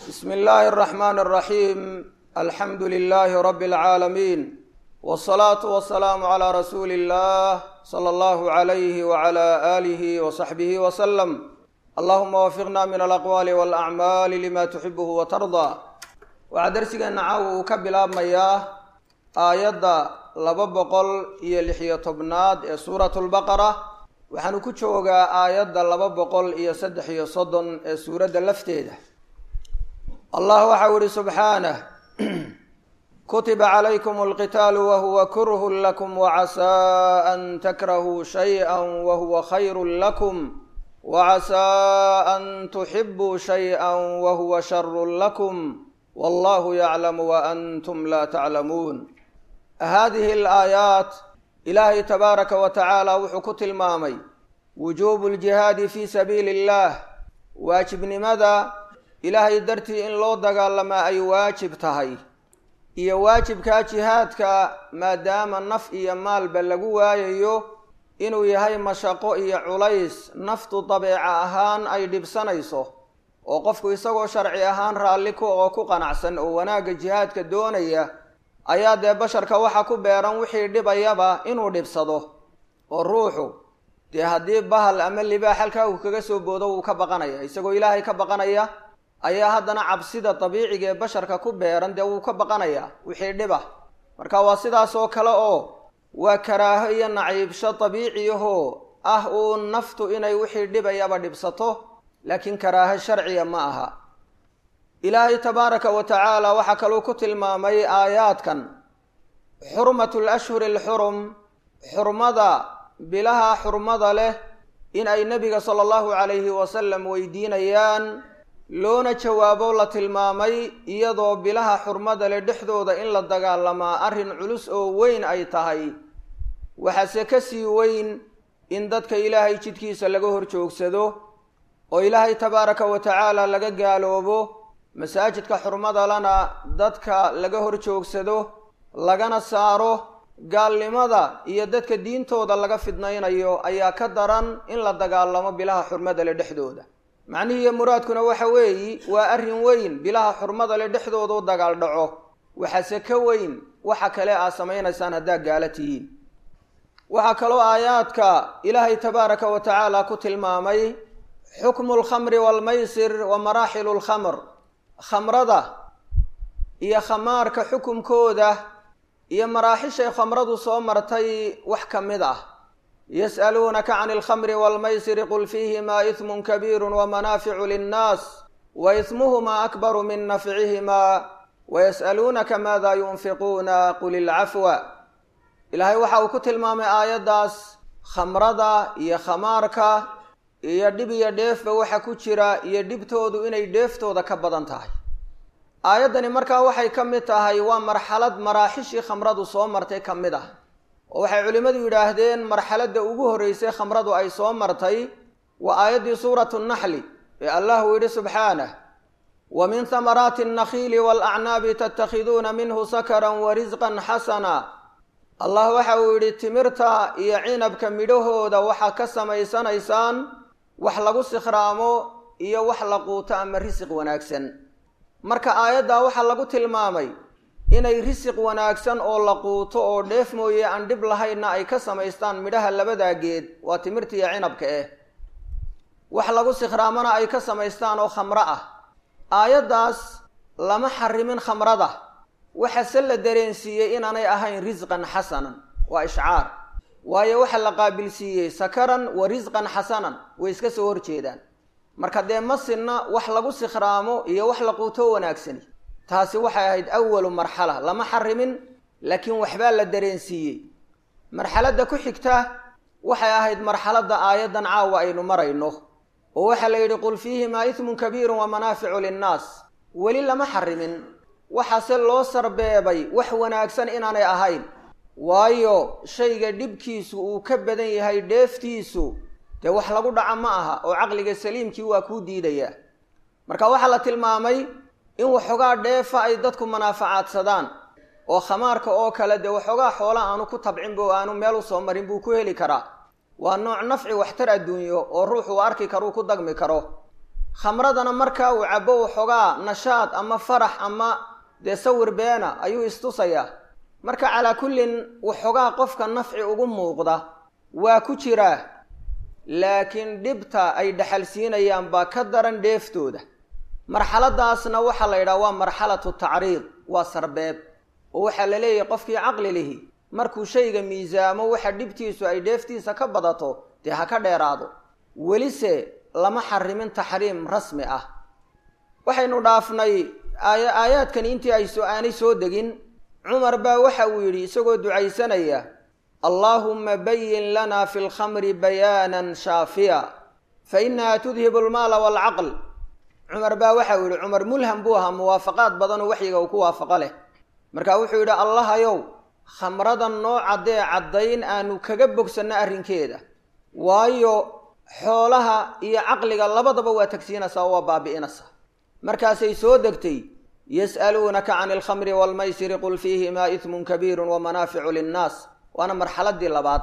bsm اllahi الرحmn الرaحيm alxamdu لlh rb العaalamiin wالصlaaةu وaلسlاam عlى rasuuli الlah slى اllah عlyh وعlى آlih وصaxbih وsلم allahuma wafiqna min alaqwaali wاlأcmaali lima tuxibh وtarضى waxaa darsigeena caawa uu ka bilaabmayaa aayadda laba boqol iyo lixiyo tobnaad ee suurat lbaqara waxaanu ku joogaa aayadda laba boqol iyo saddex iyo soddon ee suuradda lafteeda allah waxau ihi subxaanah kutiba calaykum alqitaalu wahuwa kurhun lakum wacasaa an takrahuu shayئa wahuwa khayru lakum wacasaa an tuxibuu shayئa wahuwa sharu lakum wallahu yaclamu waantum laa taclamuun hadihi alaayaat ilaahay tabaaraka wa tacaala wuxuu ku tilmaamay wujuubu ljihaadi fii sabiili اllah waajibnimada ilaahay dartii in loo dagaalamaa ay waajib tahay iyo waajibkaa jihaadka maadaama naf iyo maalba lagu waayayo inuu yahay mashaqo iyo culays naftu dabeeca ahaan ay dhibsanayso oo qofku isagoo sharci ahaan raalli ku oo ku qanacsan oo wanaagga jihaadka doonaya ayaa dee basharka waxa ku beeran wixii dhibayaba inuu dhibsado oo ruuxu dee haddii bahal ama libaax halkaa uu kaga soo boodo wuu ka baqanaya isagoo ilaahay ka baqanaya ayaa haddana cabsida dabiiciga ee basharka ku beeran dee wuu ka baqanayaa wixii dhiba marka waa sidaas oo kale oo waa karaaho iyo naciibsho dabiiciyahoo ah uun naftu inay wixii dhibayaba dhibsato laakiin karaaho sharciya ma aha ilaahay tabaaraka wa tacaala waxaa kaluu ku tilmaamay aayaadkan xurmatu lashhuri alxurum xurmada bilaha xurmada leh in ay nebiga sala allahu calayhi wasalam weydiinayaan loona jawaabo la tilmaamay iyadoo bilaha xurmada leh dhexdooda in la dagaalamaa arrin culus oo weyn ay tahay waxaase ka sii weyn in dadka ilaahay jidkiisa laga hor joogsado oo ilaahay tabaaraka wa tacaala laga gaaloobo masaajidka xurmada lana dadka laga hor joogsado lagana saaro gaalnimada iyo dadka diintooda laga fidnaynayo ayaa ka daran in la dagaalamo bilaha xurmada leh dhexdooda macnihiiyo muraadkuna waxa weeyi waa arrin weyn bilaha xurmada leh dhexdooda u dagaal dhaco waxaase ka weyn waxa kale aad samaynaysaan haddaad gaala tihiin waxaa kaloo aayaadka ilaahay tabaaraka wa tacaala ku tilmaamay xukmu alkhamri waalmaysir wa maraaxilu lkhamr khamrada iyo khamaarka xukumkooda iyo maraaxishay khamradu soo martay wax ka mid ah yas'aluunaka can alkhamri waalmaysiri qul fiihimaa ismun kabiiru wamanaaficu linnaas wa ismuhumaa akbaru min nafcihimaa wayas'aluunaka maada yunfiquuna qul ilcafwa ilaahay waxa uu ku tilmaamay aayaddaas khamrada iyo khamaarka iyo dhib iyo dheefba waxa ku jira iyo dhibtoodu inay dheeftooda ka badan tahay aayaddani markaa waxay ka mid tahay waa marxalad maraaxishii khamradu soo martay ka mid ah oo waxay culimmadu yidhaahdeen marxaladda ugu horreysay khamradu ay soo martay waa aayaddii suuratu naxli ee allah uu yidhi subxaanah wa min hamaraati annakhiili waalacnaabi tattakhiduuna minhu sakaran wa risqan xasana allah waxa uu yidhi timirta iyo cinabka midhahooda waxaa ka samaysanaysaan wax lagu sikhraamo iyo wax la quuto ama risiq wanaagsan marka aayaddaa waxaa lagu tilmaamay inay risiq wanaagsan oo la quuto oo dheef mooye aan dhib lahaynna ay ka samaystaan midhaha labadaa geed waa timirta iyo cinabka eh wax lagu sikhraamona ay ka samaystaan oo khamro ah aayaddaas lama xarimin khamrada waxase la dareensiiyey inaanay ahayn risqan xasanan waa ishcaar waayo waxa la qaabilsiiyey sakaran wa risqan xasanan way iska soo horjeedaan marka dee masinna wax lagu sikhraamo iyo wax la quuto wanaagsani taasi waxay ahayd awalu marxala lama xarimin laakiin waxbaa la dareensiiyey marxaladda ku xigta waxay ahayd marxaladda aayaddan caawa aynu marayno oo waxaa la yidhi qul fiihimaa ismun kabiirun wa manaaficu linnaas weli lama xarimin waxaase loo sarbeebay wax wanaagsan inaanay ahayn waayo shayga dhibkiisu uu ka badan yahay dheeftiisu dee wax lagu dhaca ma aha oo caqliga saliimkii waa kuu diidayaa marka waxaa la tilmaamay in waxoogaa dheefa ay dadku manaafacaadsadaan oo khamaarka oo kale dee waxoogaa xoola aanu ku tabcinba oo aanu meel u soo marin buu ku heli karaa waa nooc nafci waxtar adduunyo oo ruuxuu arki karuu ku dagmi karo khamradana markaa uu cabo waxoogaa nashaad ama farax ama dee sawir beena ayuu istusayaa marka calaa kullin waxoogaa qofka nafci ugu muuqda waa ku jiraa laakiin dhibta ay dhaxalsiinayaan baa ka daran dheeftooda marxaladaasna waxaa la yidhaha waa marxalatu tacriid waa sarbeeb oo waxaa la leeyahay qofkii caqli lihi markuu shayga miisaamo waxa dhibtiisu ay dheeftiisa ka badato dee ha ka dheeraado welise lama xarimin taxriim rasmi ah waxaynu dhaafnay aaya aayaadkani intii ay so aanay soo degin cumar baa waxa uu yidhi isagoo ducaysanaya allaahumma bayin lana fi lkhamri bayaanan shaafiya fa inaha tudhibu almaala waalcaql cumar baa waxa uu yihi cumar mulham buu ahaa muwaafaqaad badan oo waxyiga uu ku waafaqo leh marka wuxuu yidhi allahayow khamrada noo caddee caddayn aanu kaga bogsanno arrinkeeda waayo xoolaha iyo caqliga labadaba waa tagsiinaysaa oo waa baabi'inaysaa markaasay soo degtay yas'aluunaka can alkhamri waalmaysiri qul fiihimaa ismun kabiirun wa manaaficu linnaas waana marxaladii labaad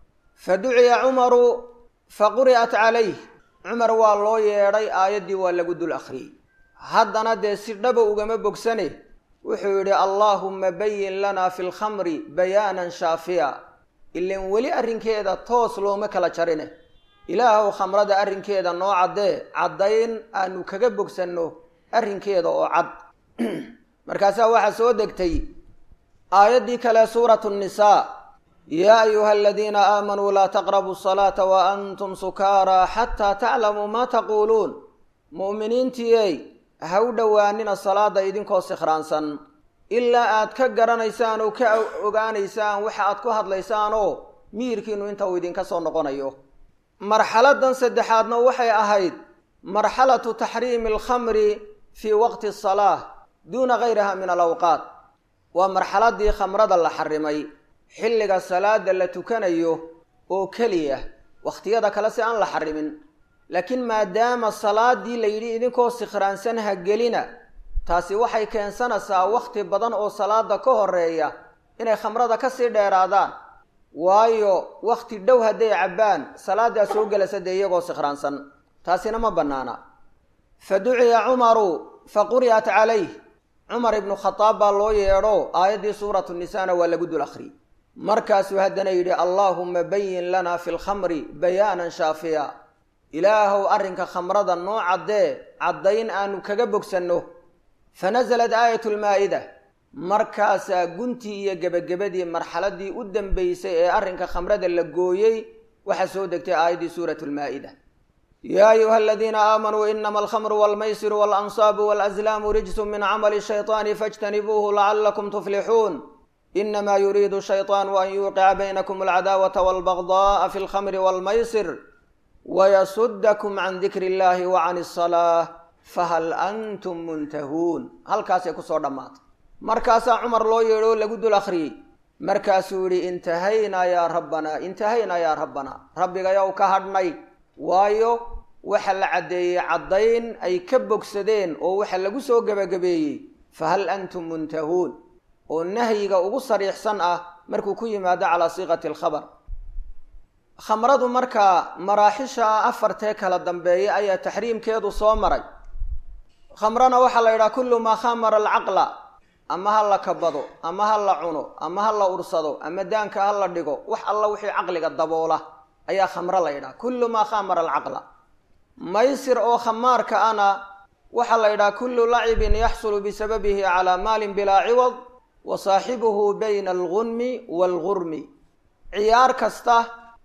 fa duciya cumaru fa quri'at calayh cumar waa loo yeedhay aayaddii waa lagu dul akhriyey haddana dee si dhaba ugama bogsane wuxuu yidhi allaahumma bayin lana fi lkhamri bayaanan shaafiya ilan weli arrinkeeda toos looma kala jarine ilaahow khamrada arrinkeeda noo caddee caddayn aanu kaga bogsanno arrinkeeda oo cad markaasaa waxaa soo degtay aayaddii kale suuratu nnisaa yaa ayuha aladiina aamanuu laa taqrabuu asalaata wa antum sukaaraa xataa taclamuu maa taquuluun mu'miniintiiyey ha u dhowaanina salaada idinkoo sikhraansan ilaa aad ka garanaysaan oo ka ogaanaysaan waxa aad ku hadlaysaan oo miyirkiinu inta uu idinka soo noqonayo marxaladan saddexaadna waxay ahayd marxalatu taxriimi alkhamri fii waqti asalaah duuna gayriha min alawqaat waa marxaladii khamrada la xarimay xilliga salaada la tukanayo oo keliya wakhtiyada kale si aan la xarimin laakiin maadaama salaadii la yidhi idinkoo sikhraansan ha gelina taasi waxay keensanaysaa wakhti badan oo salaada ka horeeya inay khamrada kasii dheeraadaan waayo wakhti dhow hadday cabbaan salaadaa soo gelasa dee iyagoo sikhraansan taasina ma bannaana fa duciya cumaru fa quri'at calayh cumar ibnu khadaab baa loo yeedho aayaddii suuratu nisaana waa lagu dul akhriyey markaasuu haddana yidhi allaahumma bayin lana fi lkhamri bayaanan shaafiya ilaahow arrinka khamrada noo caddee caddayn aanu kaga bogsanno fa nasalat aayatu lmaa'ida markaasaa guntii iyo gebagabadii marxaladii u dambaysay ee arrinka khamrada la gooyey waxaa soo degtay aayaddii suuratu lmaa'ida yaa ayuha aladiina aamanuu inama alkhamru walmaysiru waalansaabu walazlaamu rijsun min camali shayطaani faاjtanibuuhu lacalakum tuflixuun inama yuriidu shayطaanu an yuuqica baynakum alcadaawata walbagda'a fi lkhamri walmaysir wayasudakum can dikri illahi wa can asalaa fahal antum muntahuun halkaasay kusoo dhammaatay markaasaa cumar loo yeedho lagu dul akhriyey markaasuu yidhi intahaynaa yaa rabbanaa intahaynaa yaa rabbanaa rabbigayow ka hadhnay waayo waxa la caddeeyey caddayn ay ka bogsadeen oo waxa lagu soo gebagabeeyey fahal antum muntahuun oo nahyiga ugu sariixsan ah markuu ku yimaado calaa siiqati alkhabar khamradu markaa maraaxisha afartee kala dambeeya ayaa taxriimkeedu soo maray khamrana waxaa la yidhaha kullu maa khamara alcaqla ama ha la kabado ama ha la cuno ama ha la ursado ama daanka ha la dhigo wax alla wixii caqliga daboola ayaa khamro la yidhaha kullu maa khamara alcaqla maysir oo khamaarka ana waxaa la yidhaha kullu lacibin yaxsulu bisababihi calaa maalin bilaa ciwad wa saaxibuhu bayna algunmi waalgurmi ciyaar kasta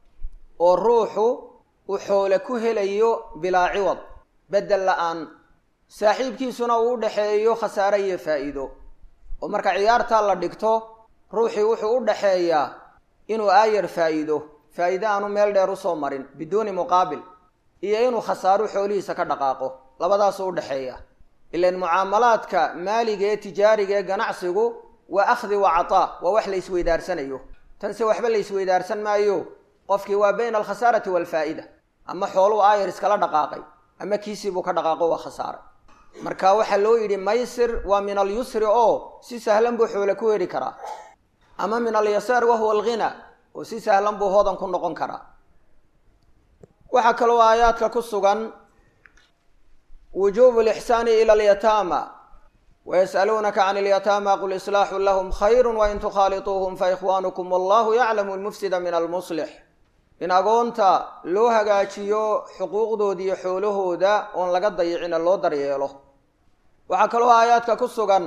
oo ruuxu uu xoole ku helayo bilaa ciwad beddel la-aan saaxiibkiisuna uu u dhexeeyo khasaare iyo faa'iido oo marka ciyaartaa la dhigto ruuxii wuxuu u dhexeeyaa inuu aayar faa'iido faa'iide aanu meel dheer usoo marin biduuni muqaabil iyo inuu khasaaro xoolihiisa ka dhaqaaqo labadaasuu u dhexeeya ilan mucaamalaadka maaliga ee tijaariga ee ganacsigu waa akhdi wa cataa waa wax la isweydaarsanayo tanse waxba la isweydaarsan maayo qofkii waa bayna alkhasaarati waalfaa'ida ama xooluu aayar iskala dhaqaaqay ama kiisiibuu ka dhaqaaqo waa khasaare marka waxaa loo yidhi maysir waa min alyusri oo si sahlan buu xoole ku heri karaa ama min alyasaar wahuwa alghina oo si sahlan buu hodan ku noqon karaa waxaa kaloo aayaadka ku sugan wujuubu lixsaani ila alyataama wayas'aluunaka can alyataama qul islaaxun lahum khayru wain tukhaaliطuuhum faikhwaanukum wallahu yaclamu lmufsida min almuslix in agoonta loo hagaajiyo xuquuqdooda iyo xoolahooda oon laga dayicina loo daryeelo waxaa kaloo aayaadka ku sugan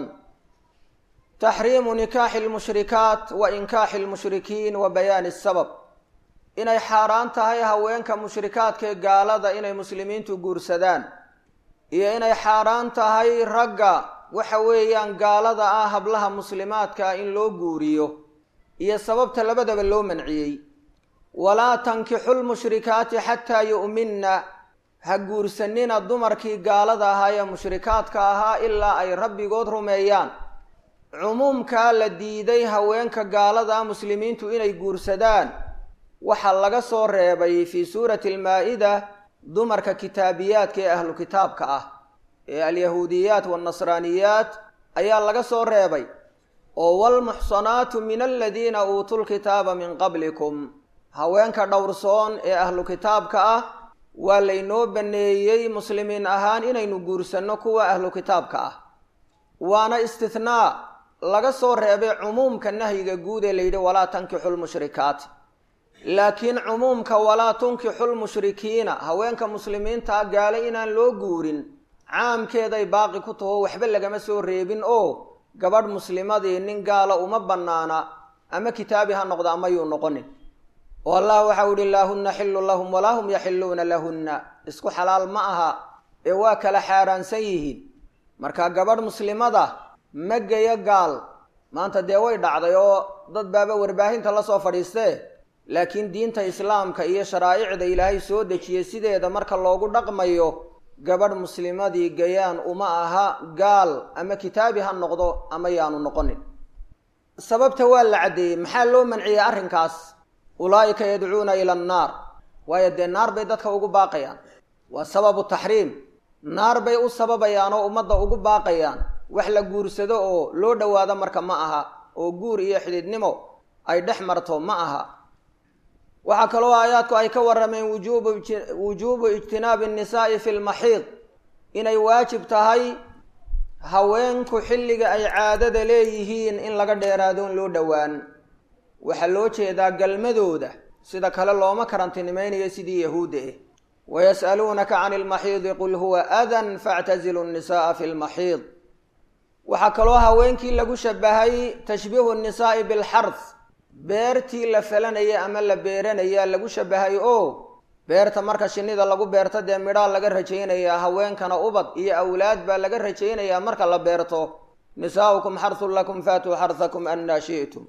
taxriimu nikaaxi lmushrikaat wa inkaaxi lmushrikiin wa bayaani sabab inay xaaraan tahay haweenka mushrikaadkaee gaalada inay muslimiintu guursadaan iyo inay xaaraan tahay ragga waxa weeyaan gaalada ah hablaha muslimaadka in loo guuriyo iyo sababta labadaba loo manciyey walaa tankixu lmushrikaati xataa yu'minna ha guursanina dumarkii gaalada ahaa ee mushrikaadka ahaa ilaa ay rabbigood rumeeyaan cumuumkaa la diiday haweenka gaalada ah muslimiintu inay guursadaan waxaa laga soo reebay fii suurati almaa-ida dumarka kitaabiyaadka ee ahlu kitaabka ah ee alyahuudiyaat waalnasraaniyaat ayaa laga soo reebay oo waalmuxsanaatu min aladiina uutuu lkitaaba min qablikum haweenka dhowrsoon ee ahlu kitaabka ah waa laynoo baneeyey muslimiin ahaan inaynu guursanno kuwa ahlu kitaabka ah waana istithnaa laga soo reebay cumuumka nahyiga guud ee layidhi walaa tankixu lmushrikaat laakiin cumuumka walaa tunkixu lmushrikiina haweenka muslimiintaa gaale inaan loo guurin caamkeeday baaqi ku taho waxba lagama soo reebin oo gabadh muslimadii nin gaala uma bannaana ama kitaabi ha noqdo ama yuu noqonin oo allah waxau ihi laahunna xillu lahum walaa hum yaxilluuna lahunna isku xalaal ma aha ee waa kala xaaraansan yihiin marka gabadh muslimada ma geyo gaal maanta dee way dhacday oo dad baaba warbaahinta la soo fadhiistee laakiin diinta islaamka iyo sharaa'icda ilaahay soo dejiyey sideeda marka loogu dhaqmayo gabadh muslimadii gayaan uma aha gaal ama kitaabi ha noqdo ama yaanu noqonin sababta waa la caddeeyey maxaa loo manciyey arrinkaas ulaa'ika yadcuuna ila annaar waayo dee naar bay dadka ugu baaqayaan waa sababu taxriim naar bay u sababayaan oo ummadda ugu baaqayaan wax la guursado oo loo dhowaado marka ma aha oo guur iyo xidhiidnimo ay dhex marto ma aha waxaa kaloo aayaadku ay ka warrameen wujuubu wujuubu ijtinaabi annisaa'i fi lmaxiid inay waajib tahay haweenku xilliga ay caadada leeyihiin in laga dheeraadoon loo dhowaan waxaa loo jeedaa galmadooda sida kale looma karantinimaynayo sidii yahuudda eh wayas'aluunaka can ilmaxiidi qul huwa adan factazilu nnisa'a fi lmaxiid waxaa kaloo haweenkii lagu shabahay tashbiihu nnisaa'i bilxard beertii la falanaya ama la beeranaya lagu shabahay oo beerta marka shinnida lagu beerto dee midhaa laga rajaynayaa haweenkana ubad iyo awlaad baa laga rajaynayaa marka la beerto nisaa'ukum xarhun lakum faatuu xarhakum annaa shi'tum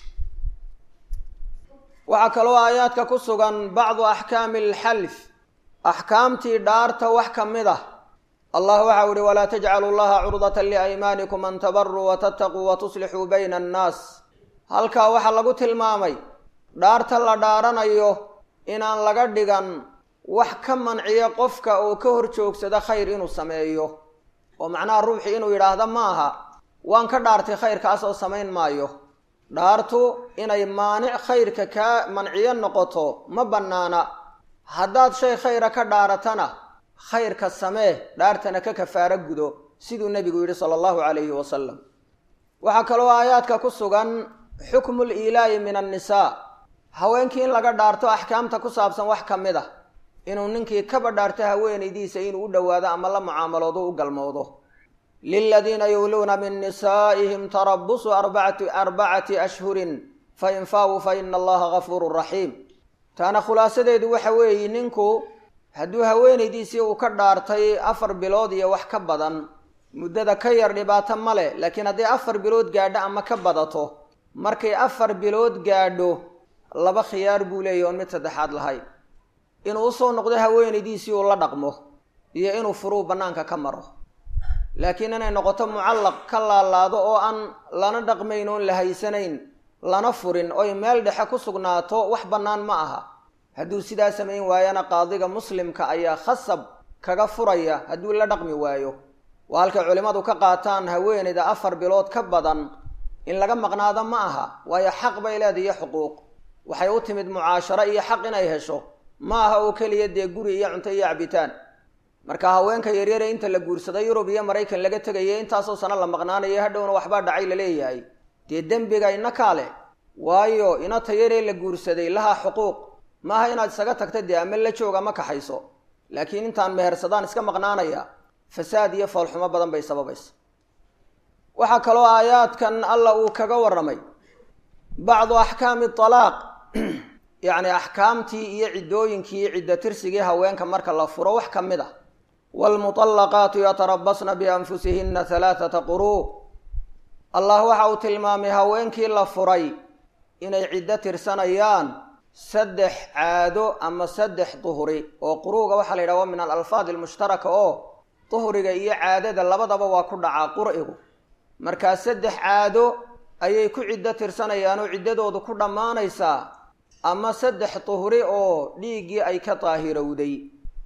waxaa kaloo aayaadka ku sugan bacdu axkaami alxalf axkaamtii dhaarta wax ka mid ah allah waxau ihi walaa tajcalu llaha curdata liaymaanikum an tabaruu watattaquu watuslixuu bayna annaas halkaa waxaa lagu tilmaamay dhaarta la dhaaranayo inaan laga dhigan wax ka manciya qofka oo ka hor joogsada khayr inuu sameeyo oo macnaha ruuxi inuu yidhaahda ma aha waan ka dhaartay khayrkaas oo samayn maayo dhaartu inay maanic khayrka kaa manciyo noqoto ma bannaana haddaad shay khayra ka dhaaratana khayrka samee dhaartana ka kafaaro gudo siduu nebigu yidhi sala allahu calayhi wasalam waxaa kaloo aayaadka ku sugan xukmu liilaa'i min annisaa haweenkii in laga dhaarto axkaamta ku saabsan wax ka mid ah inuu ninkii kaba dhaarto haweenaydiisa inuu u dhowaado ama la mucaamaloodo u galmoodo liladiina yuuluuna min nisaa'ihim tarabusu arbacati arbacati ashhurin fain faawuu fa ina allaha gafuurun raxiim taana khulaasadeedu waxa weeye ninku hadduu haweenaydiisii uu ka dhaartay afar bilood iyo wax ka badan muddada ka yar dhibaato ma leh laakiin hadday afar bilood gaadho ama ka badato markay afar bilood gaadho laba khiyaar buu leeyahy oon mid saddexaad lahayn inuu usoo noqdo haweenaydiisii uu la dhaqmo iyo inuu furuu bannaanka ka maro laakiin inay noqoto mucallaq ka laalaado oo aan lana dhaqmayn oon la haysanayn lana furin oy meel dhexe ku sugnaato wax bannaan ma aha hadduu sidaa samayn waayana qaadiga muslimka ayaa khasab kaga furaya hadduu la dhaqmi waayo waa halkay culimmadu ka qaataan haweenayda afar bilood ka badan in laga maqnaado ma aha waayo xaq bay leedahay iyo xuquuq waxay u timid mucaasharo iyo xaq inay hesho ma aha oo keliya dee guri iyo cunto iyo cabitaan marka haweenka yaryare inta la guursaday yurub iyo maraykan laga tegaya intaasoo sano la maqnaanayo hadhowna waxbaa dhacay la leeyahay dee dembiga ina kaale waayo inata yaree la guursaday lahaa xuquuq maaha inaad isaga tagta dee ama la joog ama kaxayso laakiin intaan mehersadaan iska maqnaanaya fasaad iyo foolxumo badan bay sababaysa waxaa kaloo aayaadkan alla uu kaga warramay bacdu axkaami talaaq yacni axkaamtii iyo ciddooyinkii iyo ciddo tirsigii haweenka marka la furo wax ka mid ah waalmuطallaqaatu yatarabasna bianfusihinna halaaثata quruu allah waxa uu tilmaamay haweenkii la furay inay ciddo tirsanayaan saddex caado ama saddex duhri oo quruuga waxaa la yidhaha waa min alalfaad almushtaraka oo duhriga iyo caadada labadaba waa ku dhacaa qur'igu markaa saddex caado ayay ku ciddo tirsanayaan oo ciddadoodu ku dhammaanaysaa ama saddex duhri oo dhiiggii ay ka daahirowday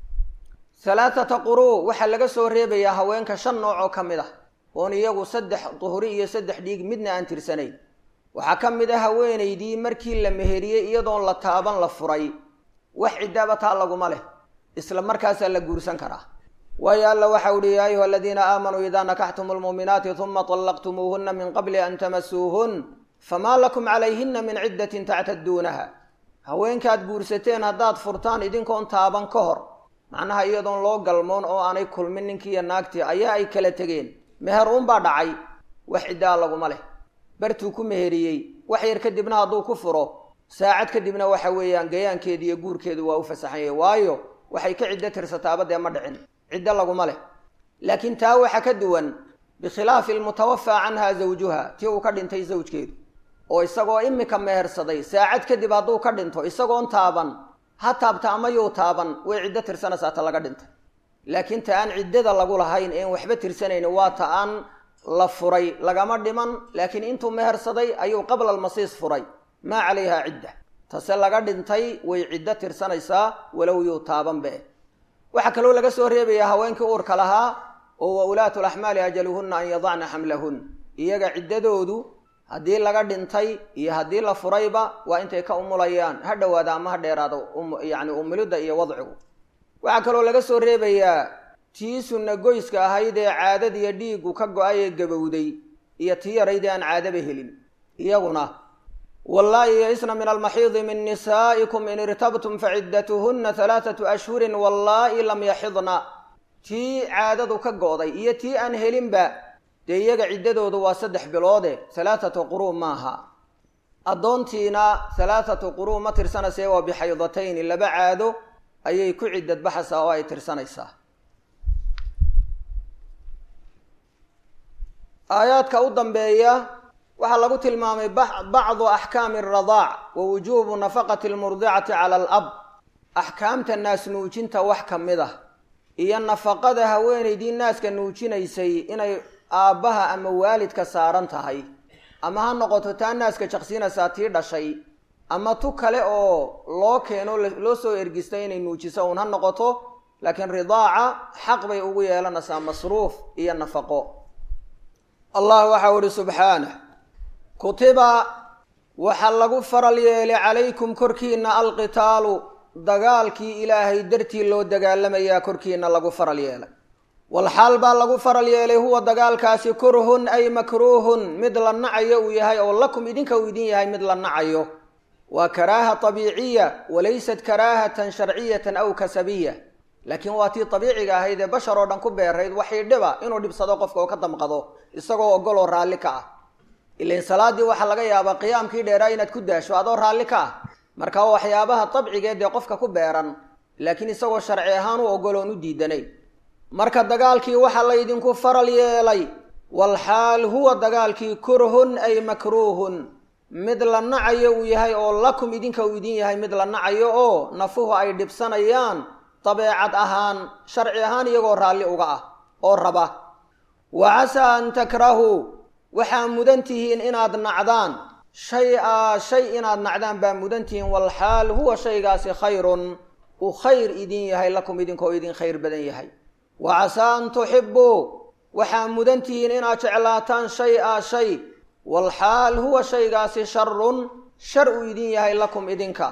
halaathata quruu waxaa laga soo reebayaa haweenka shan nooc oo ka mid ah oon iyagu saddex duhri iyo saddex dhiig midna aan tirsanayn waxaa ka mid ah haweenaydii markii la meheriyey iyadoon la taaban la furay wax ciddaaba taa laguma leh isla markaasaa la guursan karaa waayo alla waxa uhi yaa ayuha aladiina aamanuu idaa nakaxtum lmuuminaati uma طallaqtumuuhuna min qabli an tamasuuhun famaa lakum calayhina min ciddatin tactaduunaha haweenkaad guursateen haddaad furtaan idinkoon taaban ka hor macnaha iyadoon loo galmoon oo aanay kulmin ninkiiyo naagtii ayaa ay kala tegeen meher uunbaa dhacay wax ciddaa laguma leh bartuu ku meheriyey wax yar kadibna hadduu ku furo saacad kadibna waxa weeyaan gayaankeedu iyo guurkeedu waa u fasaxan yahay waayo waxay ka ciddo tirsataaba dee ma dhicin ciddo laguma leh laakiin taa waxa ka duwan bikhilaafi almutawafaa canha zawjuha tii uu ka dhintay zawjkeedu oo isagoo imika mehersaday saacad kadib hadduu ka dhinto isagoon taaban ha taabta ama yuu taaban way ciddo tirsanaysaa ta laga dhintay laakiin ta aan ciddada lagu lahayn een waxba tirsanayni waa ta aan la furay lagama dhiman laakiin intuu mehersaday ayuu qabla almasiis furay maa calayha cidda tase laga dhintay way ciddo tirsanaysaa walow yuu taabanbe waxaa kaloo laga soo reebayaa haweenkii uurka lahaa oo wa ulaatu laxmaali ajaluhunna an yadacna xamlahun iyaga ciddadoodu haddii laga dhintay iyo haddii la furayba waa intay ka umulayaan ha dhowaada ama ha dheeraado yacni umilidda iyo wadcigu waxaa kaloo laga soo reebayaa tii sunna goyska ahayd ee caadadiiyo dhiiggu ka go-ay ee gabowday iyo tii yaraydee aan caadaba helin iyaguna wallaahi yaisna min almaxiidi min nisaa'ikum in irtabtum faciddatuhunna halaathatu ashhurin wallaahi lam yaxidna tii caadadu ka go'day iyo tii aan helinba dee iyaga ciddadoodu waa saddex biloode halaathatu quruu maaha addoontiina halaathatu quruu ma tirsanaysa waa bixaydatayni laba caado ayay ku ciddad baxaysaa oo ay tirsanaysaa aayaadka u dambeeya waxaa lagu tilmaamay bacdu axkaami aradaac wa wujuubu nafaqati almurdicati cala alab axkaamta naas nuujinta wax ka mid ah iyo nafaqada haweenaydii naaska nuujinaysay inay aabbaha ama waalidka saaran tahay ama ha noqoto taa naaska jaqsiinaysaa tii dhashay ama tu kale oo loo keeno loo soo ergistay inay nuujiso uun ha noqoto laakiin ridaaca xaq bay ugu yeelanaysaa masruuf iyo nafaqo allah waxau ihi subxaanah kutiba waxaa lagu faral yeelay calaykum korkiina alqitaalu dagaalkii ilaahay dartii loo dagaalamayaa korkiina lagu faral yeelay walxaal baa lagu faral yeelay huwa dagaalkaasi kurhun ay makruuhun mid la nacayo uu yahay oo lakum idinka uu idin yahay mid la nacayo waa karaaha tabiiciya walaysat karaahatan sharciyatan aw kasabiya laakiin waa tii tabiiciga ahayd ee bashar oo dhan ku beerayd waxay dhiba inuu dhibsado qofka oo ka damqado isagoo ogol oo raalli ka ah ilain salaaddii waxaa laga yaabaa qiyaamkii dheeraa inaad ku daasho adoo raalli ka ah marka waa waxyaabaha dabcigeed ee qofka ku beeran laakiin isagoo sharci ahaan u ogoloon u diidanayn marka dagaalkii waxaa laydinku faral yeelay walxaal huwa dagaalkii kurhun ay makruuhun mid la nacayo uu yahay oo lakum idinka uu idin yahay mid la nacayo oo nafuhu ay dhibsanayaan dabeecad ahaan sharci ahaan iyagoo raalli uga ah oo raba wa casaa an takrahuu waxaa mudan tihiin inaad nacdaan shay a shay inaad nacdaan baa mudan tihiin walxaal huwa shaygaasi khayrun uu khayr idin yahay lakum idinkoo idin khayr badan yahay wa casaa an tuxibbuu waxaa mudan tihiin inaad jeclaataan shay a shay walxaal huwa shaygaasi sharun shar uu idin yahay lakum idinka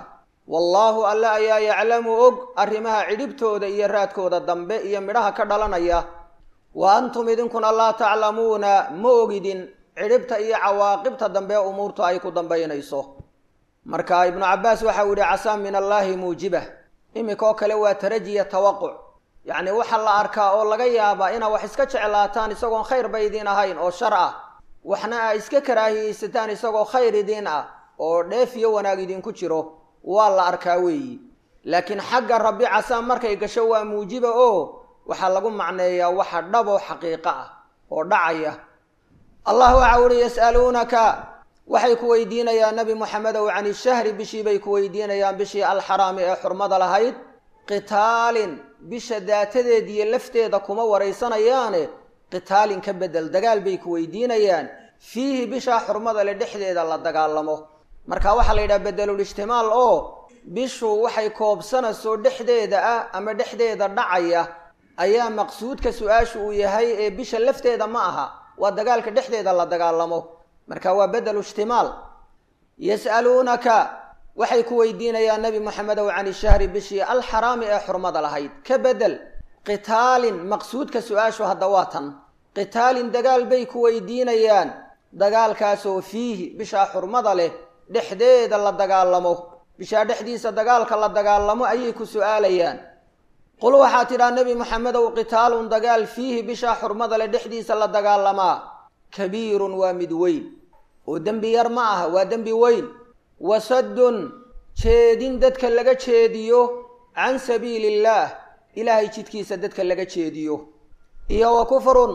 wallaahu alle ayaa yaclamu og arrimaha cidhibtooda iyo raadkooda dambe iyo midhaha ka dhalanaya wa antum idinkuna laa taclamuuna ma ogidin cidhibta iyo cawaaqibta dambe umuurtu ay ku dambaynayso marka ibnu cabbaas waxau yihi casaa min allaahi muujiba iminka oo kale waa tarajiya tawaquc yacni waxa la arkaa oo laga yaabaa inaa wax iska jeclaataan isagoon khayr ba idiin ahayn oo shar ah waxna aa iska karaahiyeysataan isagoo khayr idiin ah oo dheef iyo wanaag idinku jiro waa la arkaa weeyi laakiin xagga rabbi casaa markay gasho waa muujiba oo waxaa lagu macneeyaa waxa dhabo xaqiiqo ah oo dhacaya allah waxa uhi yas'aluunaka waxay ku weydiinayaan nabi moxamedow can ishahri bishii bay ku weydiinayaan bishii alxaraami ee xurmada lahayd qitaalin bisha daatadeed iyo lafteeda kuma waraysanayaane qitaalin ka bedel dagaal bay ku weydiinayaan fiihi bishaa xurmada le dhexdeeda la dagaalamo marka waxaa la yidhaha bedelul ijtimaal oo bishu waxay koobsanayso dhexdeeda ah ama dhexdeeda dhacaya ayaa maqsuudka su-aashu uu yahay ee bisha lafteeda ma aha waa dagaalka dhexdeeda la dagaalamo marka waa bedelu ijtimaal yas'aluunaka waxay ku weydiinayaan nebi moxamedow can ishahri bishii alxaraami ee xurmada lahayd ka bedel qitaalin maqsuudka su-aashu hadda waa tan qitaalin dagaal bay ku weydiinayaan dagaalkaasoo fiihi bishaa xurmada leh dhexdeeda la dagaalamo bishaa dhexdiisa dagaalka la dagaalamo ayay ku su-aalayaan qul waxaa tidhaa nebi moxamedow qitaalun dagaal fiihi bishaa xurmada leh dhexdiisa la dagaalamaa kabiirun waa mid weyn oo dembi yar ma aha waa dembi weyn wasaddun jeedin dadka laga jeediyo can sabiili illaah ilaahay jidkiisa dadka laga jeediyo iyo wa kufrun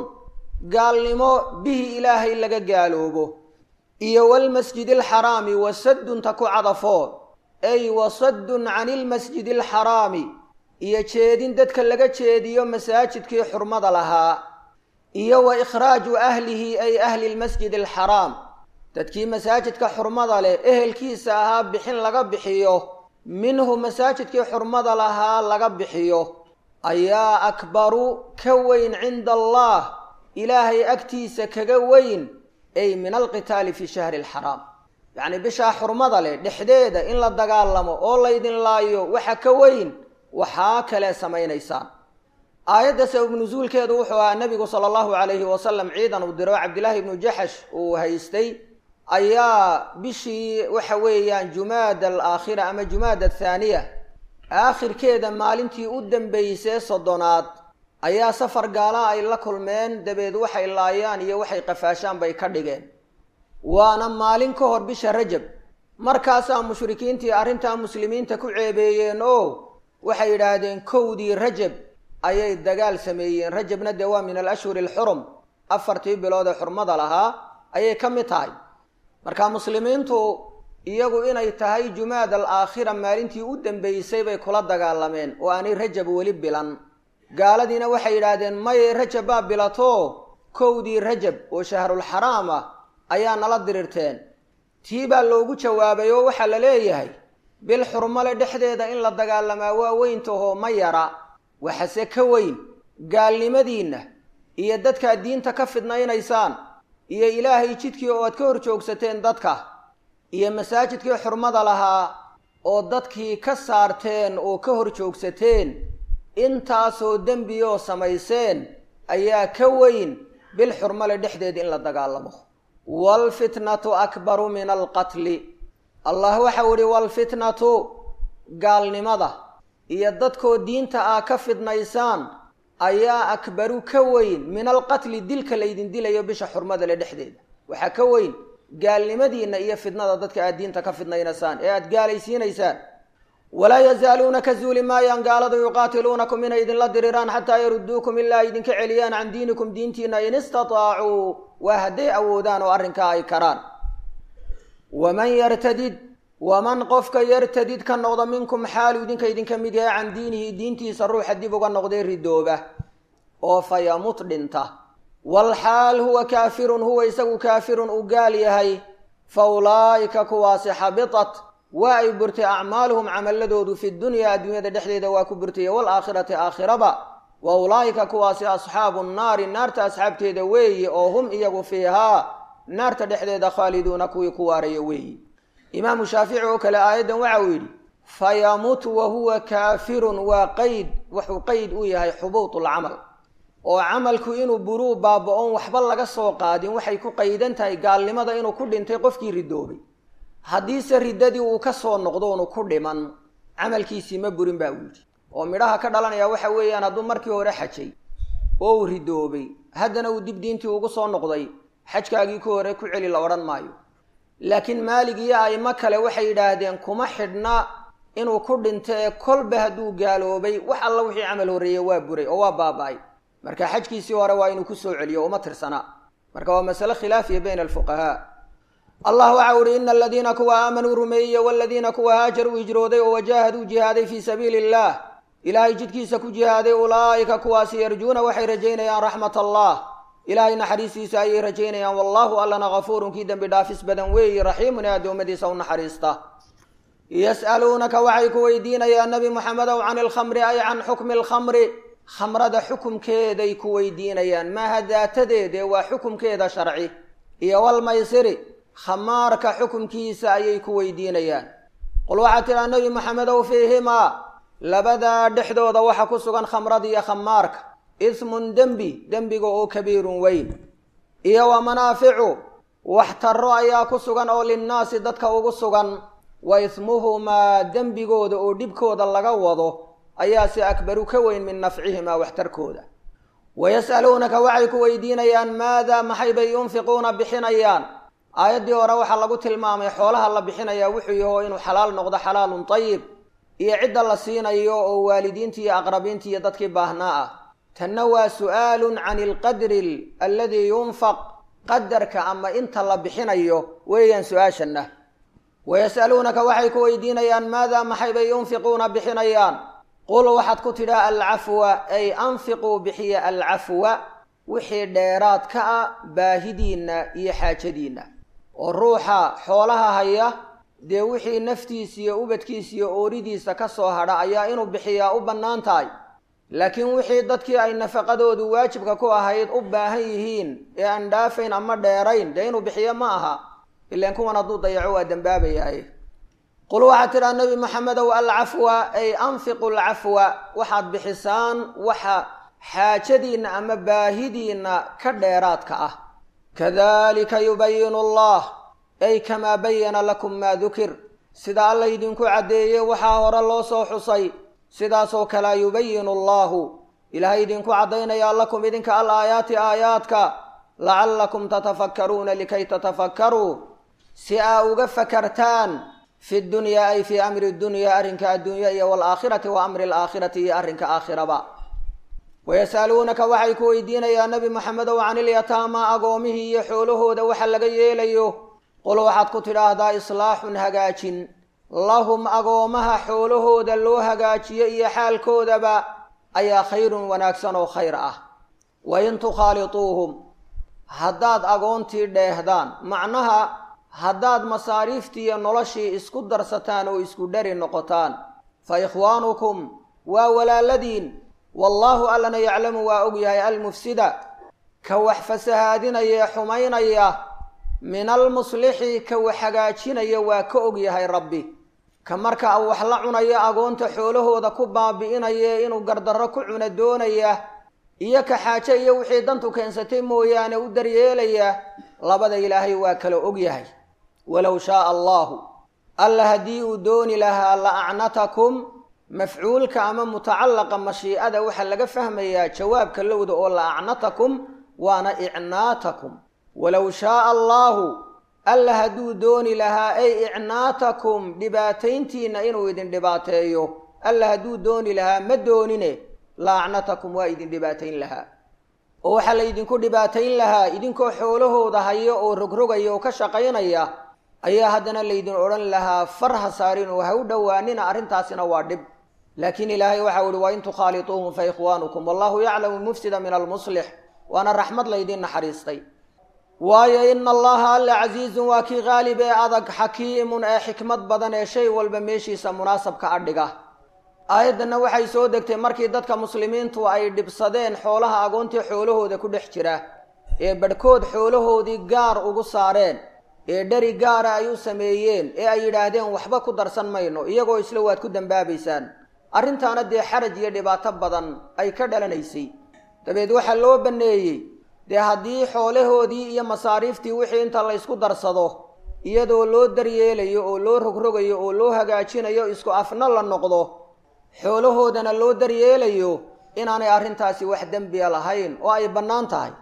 gaalnimo bihi ilaahay laga gaaloobo iyo walmasjidi alxaraami wasaddun ta ku cadafoo ay wasaddun cani ilmasjidi alxaraami iyo jeedin dadka laga jeediyo masaajidkii xurmada lahaa iyo wa ikhraaju ahlihi ay ahli lmasjid alxaraam dadkii masaajidka xurmada leh ehelkiisa ahaa bixin laga bixiyo minhu masaajidkii xurmada lahaa laga bixiyo ayaa akbaru ka weyn cinda allah ilaahay agtiisa kaga weyn ay min alqitaali fi shahri alxaraam yacni bishaa xurmada leh dhexdeeda in la dagaalamo oo laydin laayo waxa ka weyn waxaa kale samaynaysaan aayadda sabab nusuulkeedu wuxuu ahaa nebigu sala allahu calayhi wasalam ciidan uu diro cabdillaahi ibnu jaxash uu haystay ayaa bishii waxa weeyaan jumaada alaakhira ama jumaada athaaniya aakhirkeeda maalintii u dambeysee soddonaad ayaa safar gaala ay la kulmeen dabeed waxay laayaan iyo waxay qafaashaan bay ka dhigeen waana maalin ka hor bisha rajab markaasaa mushrikiintii arrintaa muslimiinta ku ceebeeyeen oo waxay yidhaahdeen kowdii rajab ayay dagaal sameeyeen rajabna dee waa min alashhuri alxurum afartii bilood ee xurmada lahaa ayay ka mid tahay marka muslimiintu iyagu inay tahay jumaad al aakhira maalintii u dambeysay bay kula dagaalameen oo aanay rajab weli bilan gaaladiina waxay yidhaahdeen maye rajab baa bilato kowdii rajab oo shahrulxaraam ah ayaa nala dirirteen tii baa loogu jawaabay oo waxaa la leeyahay bil xurmale dhexdeeda in la dagaalamaa waa weyntahoo ma yara waxase ka weyn gaalnimadiinna iyo dadkaad diinta ka fidnaynaysaan iyo ilaahay jidkii oo aad ka hor joogsateen dadka iyo masaajidkii xurmada lahaa oo dadkii ka saarteen oo ka hor joogsateen intaasoo dembiyoo samayseen ayaa ka weyn bil xurmale dhexdeed in la dagaalamo waalfitnatu akbaru min alqatli allah waxau ihi waalfitnatu gaalnimada iyo dadkoo diinta ah ka fidnaysaan ayaa akbaru ka weyn min alqatli dilka laydin dilayo bisha xurmada le dhexdeeda waxaa ka weyn gaalnimadiinna iyo fidnada dadka aad diinta ka fidnaynaysaan ee aada gaalaysiinaysaan walaa yazaaluuna ka zuuli maayaan gaaladu yuqaatiluunakum inay idinla diriraan xataa yaruduukum ilaa idinka celiyaan can diinikum diintiina in istataacuu waa hadday awoodaan oo arrinkaa ay karaan waman yartadid waman qofka yartadid ka noqda minkum xaalu idinka idinka mid yahay can diinihi diintiisa ruuxa dib uga noqday ridooba oo fa yamut dhinta walxaal huwa kaafirun huwa isagu kaafirun uu gaal yahay fa ulaa'ika kuwaasi xabitat waa ay burtay acmaaluhum camaladoodu fi dunyaa adduunyada dhexdeeda waa ku burtay waalaakhirati aakhiraba wa ulaa'ika kuwaasi asxaabu nnaari naarta asxaabteeda weeye oo hum iyagu fiihaa naarta dhexdeeda khaaliduuna kuwii ku waaraya weeye imaamu shaafici oo kale aayaddan waxa uu yidhi fayamut wa huwa kaafirun waa qeyd wuxuu qeyd u yahay xubuutlcamal oo camalku inuu buruu baaba-oon waxba laga soo qaadin waxay ku qaydan tahay gaalnimada inuu ku dhintay qofkii ridoobay haddiise riddadii uu ka soo noqdo unu ku dhiman camalkiisii ma burin baa uu yidhi oo midhaha ka dhalanaya waxa weeyaan hadduu markii hore xajay oo uu ridoobay haddana uu dib diintii ugu soo noqday xajkaagii ku hore ku celi la odhan maayo laakiin maalig iyo aimo kale waxay yidhaahdeen kuma xidhna inuu ku dhinto ee kolba hadduu gaaloobay wax alla wixii camal horreeyey waa buray oo waa baaba-ay marka xajkiisii hore waa inuu kusoo celiyo uma tirsanaa marka waa masale khilaafiya bayna alfuqahaa allah waxa uhi ina aladiina kuwa aamanuu rumeeyey waladiina kuwa haajaruu hijrooday oo wajaahaduu jihaaday fii sabiili illah ilaahay jidkiisa ku jihaaday ulaa'ika kuwaasi yarjuuna waxay rajaynayaan raxmat allah ilaahay naxariistiisa ayay rajaynayaan wallahu allana kafuurun kii dembi dhaafis badan weeyi raxiimun ee addoommadiisa u naxariista yas'aluunaka waxay ku weydiinayaan nebi moxamedow can ilkhamri ay can xukmi alkhamri khamrada xukumkeeday ku weydiinayaan maaha daatadeede waa xukumkeeda sharci iyo walmaysiri khamaarka xukumkiisa ayay ku weydiinayaan qul waxaad tidhaa nebi moxamedow fiihimaa labadaa dhexdooda waxa ku sugan khamrada iyo khamaarka ismun dembi dembiga oo kabiirun weyn iyo wa manaaficu waxtaro ayaa ku sugan oo linnaasi dadka ugu sugan wa ismuhumaa dembigooda oo dhibkooda laga wado ayaa si akbaru ka weyn min nafcihimaa waxtarkooda wayas'aluunaka waxay ku weydiinayaan maadaa maxay bay yunfiquuna bixinayaan aayaddii hore waxaa lagu tilmaamay xoolaha la bixinayaa wuxuu yaho inuu xalaal noqdo xalaalun tayib iyo cidda la siinayo oo waalidiintii iyo aqrabiintii iyo dadkii baahnaa ah tanna waa su'aalun can ilqadri alladii yunfaq qadarka ama inta la bixinayo weeyaan su-aashanna wayas'aluunaka waxay ku weydiinayaan maadaa maxay bay yunfiquuna bixinayaan qul waxaad ku tidhaa alcafwa ay anfiquu bixiya alcafwa wixii dheeraad ka ah baahidiinna iyo xaajadiinna oo ruuxa xoolaha haya dee wixii naftiisa iyo ubadkiisa iyo ooridiisa ka soo hadha ayaa inuu bixiyaa u bannaan tahay laakiin wixii dadkii ay nafaqadoodu waajibka ku ahayd u baahan yihiin ee aan dhaafayn ama dheerayn dee inuu bixiyo ma aha ilaan kuwan hadduu dayaco waa dembaabayahay qul waxaad tidhaha nebi maxamedow alcafwa ay anfiqu alcafwa waxaad bixisaan waxa xaajadiinna ama baahidiinna ka dheeraadka ah kadalika yubayinu allah ay kamaa bayana lakum maa dukir sida alla idinku caddeeyey waxaa hore loo soo xusay sidaasoo kalea yubayinu allahu ilaahay idinku caddaynayaa lakum idinka al aayaati aayaadka lacallakum tatafakkaruuna likay tatafakkaruu si aa uga fakartaan fi dunyaa ay fii amri dunyaa arrinka adduunya iyo waalaakhirati wa amri alaakhirati iyo arrinka aakhiraba wayas'aluunaka waxay ku weydiinayaan nebi maxamedow can ilyataama agoomihii iyo xoolahooda waxa laga yeelayo qul waxaad ku tidhaahdaa islaaxun hagaajin lahum agoomaha xoolahooda loo hagaajiyo iyo xaalkoodaba ayaa khayrun wanaagsan oo khayr ah wa in tukhaalituuhum haddaad agoontii dheehdaan macnaha haddaad masaariiftii iyo noloshii isku darsataan oo isku dhari noqotaan fa ikhwaanukum waa walaaladiin wallaahu allana yaclamu waa og yahay almufsida ka wax fasahaadinaya ee xumaynaya min almuslixi ka wax hagaajinaya waa ka og yahay rabbi ka marka wax la cunaya agoonta xoolahooda ku baabi'inaya inuu gardarro ku cuna doonaya iyo ka xaaje iyo wixii dantu keensatay mooyaane u daryeelaya labada ilaahay waa kala og yahay walow shaaa allaahu alla haddii uu dooni lahaa la acnatakum mafcuulka ama mutacallaqa mashiicada waxaa laga fahmayaa jawaabka lowda oo la acnatakum waana icnaatakum walow shaaa allaahu alla hadduu dooni lahaa ay icnaatakum dhibaatayntiinna inuu idin dhibaateeyo alla hadduu dooni lahaa ma doonine la acnatakum waa idin dhibaatayn lahaa oo waxaa la ydinku dhibaatayn lahaa idinkoo xoolahooda haya oo rogrogaya oo ka shaqaynaya ayaa haddana laydin odhan lahaa far ha saarin oo ha u dhowaanina arrintaasina waa dhib laakiin ilaahay waxau ihi wa in tukhaalituuhum fa ikhwaanukum wallahu yaclamu mufsida min almuslix waana raxmad laydin naxariistay waayo ina allaha alla casiizun waa kii qaalib ee adag xakiimun ee xikmad badan ee shay walba meeshiisa munaasabka adhiga aayaddanna waxay soo degtay markii dadka muslimiintu ay dhibsadeen xoolaha agoontii xoolahooda ku dhex jira ee badhkood xoolahoodii gaar ugu saareen ee dheri gaara ay u sameeyeen ee ay yidhaahdeen waxba ku darsan mayno iyagoo isla waad ku dambaabaysaan arrintaana dee xaraj iyo dhibaato badan ay ka dhalanaysay dabeed waxaa loo banneeyey dee haddii xoolahoodii iyo masaariiftii wixii inta la ysku darsado iyadoo loo daryeelayo oo loo rogrogayo oo loo hagaajinayo isku afna la noqdo xoolahoodana loo daryeelayo inaanay arrintaasi wax dembiya lahayn oo ay bannaan tahay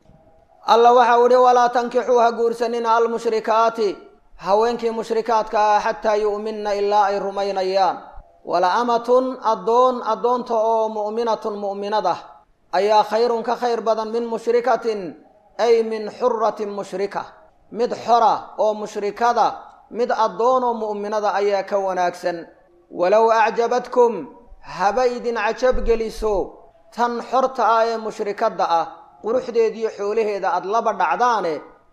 alla waxau idhi walaa tankixuu ha guursanina almushrikaati haweenkii mushrikaadka ah xataa yu'minna ilaa ay rumaynayaan wala amatun addoon addoonta oo mu'minatun mu'minad ah ayaa khayrun ka khayr badan min mushrikatin ay min xuratin mushrika mid xora oo mushrikada mid addoon oo mu'minada ayaa ka wanaagsan walow acjabadkum haba idin cajab geliso tan xorta ah ee mushrikadda ah quruxdeediyo xoolaheeda aada laba dhacdaane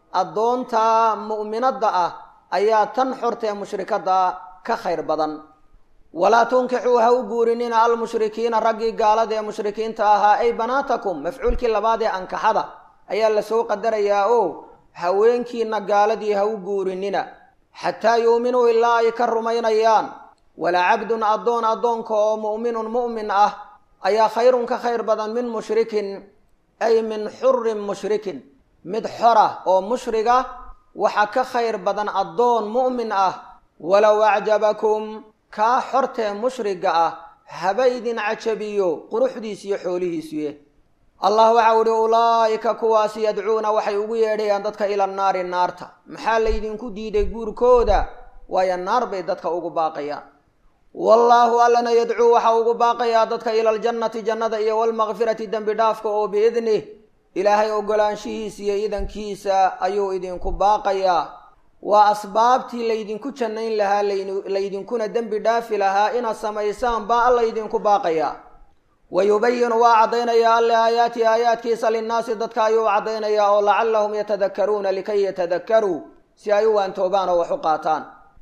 addoonta mu'minadda ah ayaa tan xorta ee mushrikadda ka khayr badan walaa tunkixuu ha u guurinina almushrikiina raggii gaalada ee mushrikiinta ahaa ay banaatakum mafcuulkii labaad ee ankaxada ayaa lasoo qadarayaa oo haweenkiina gaaladii ha u guurinina xataa yuuminuu ilaa ay ka rumaynayaan walaa cabdun addoon addoonka oo mu'minun mu'min ah ayaa khayrun ka khayr badan min mushrikin ay min xurin mushrikin mid xora oo mushriga waxa ka khayr badan addoon mu'min ah walow acjabakum kaa xortee mushriga ah haba idin cajabiyo quruxdiis iyo xoolihiisuye allah waxau idhi ulaa'ika kuwaasi yadcuuna waxay ugu yeedhayaan dadka ila naari naarta maxaa laydinku diiday guurkooda waayo naar bay dadka ugu baaqayaan wallaahu allana yadcuu waxa ugu baaqayaa dadka ila aljannati jannada iyo walmakfirati dembi dhaafka oo biidnih ilaahay ogolaanshihiisa iyo idankiisa ayuu idinku baaqayaa waa asbaabtii laydinku jannayn lahaa laydinkuna dembi dhaafi lahaa inaad samaysaan baa alla ydinku baaqayaa wa yubayinu waa caddaynayaa alle aayaati aayaadkiisa linnaasi dadka ayuu caddaynayaa oo lacallahum yatadakkaruuna likay yatadakkaruu si ay u waantoobaan oo wax u qaataan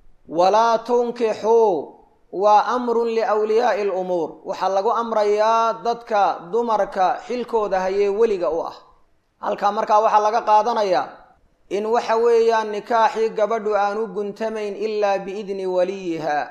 walaa tunkixuu waa amrun liwliyaa'i alumuur waxaa lagu amrayaa dadka dumarka xilkooda hayee weliga u ah halkaa markaa waxaa laga qaadanayaa in waxa weeyaan nikaaxii gabadhu aanu guntamayn ilaa biidni waliyiha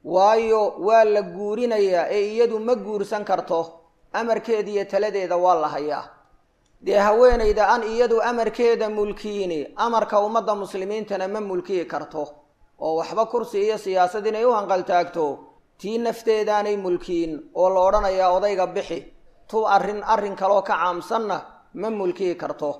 waayo waa la guurinayaa ee iyadu ma guursan karto amarkeeda iyo taladeeda waa la hayaa dee haweenayda an iyadu amarkeeda mulkiini amarka ummadda muslimiintana ma mulkiyi karto oo waxba kursi iyo siyaasad inay u hanqaltaagto tii nafteedaanay mulkiin oo la odhanayaa odayga bixi tu arrin arrin kaloo ka caamsanna ma mulkiyi karto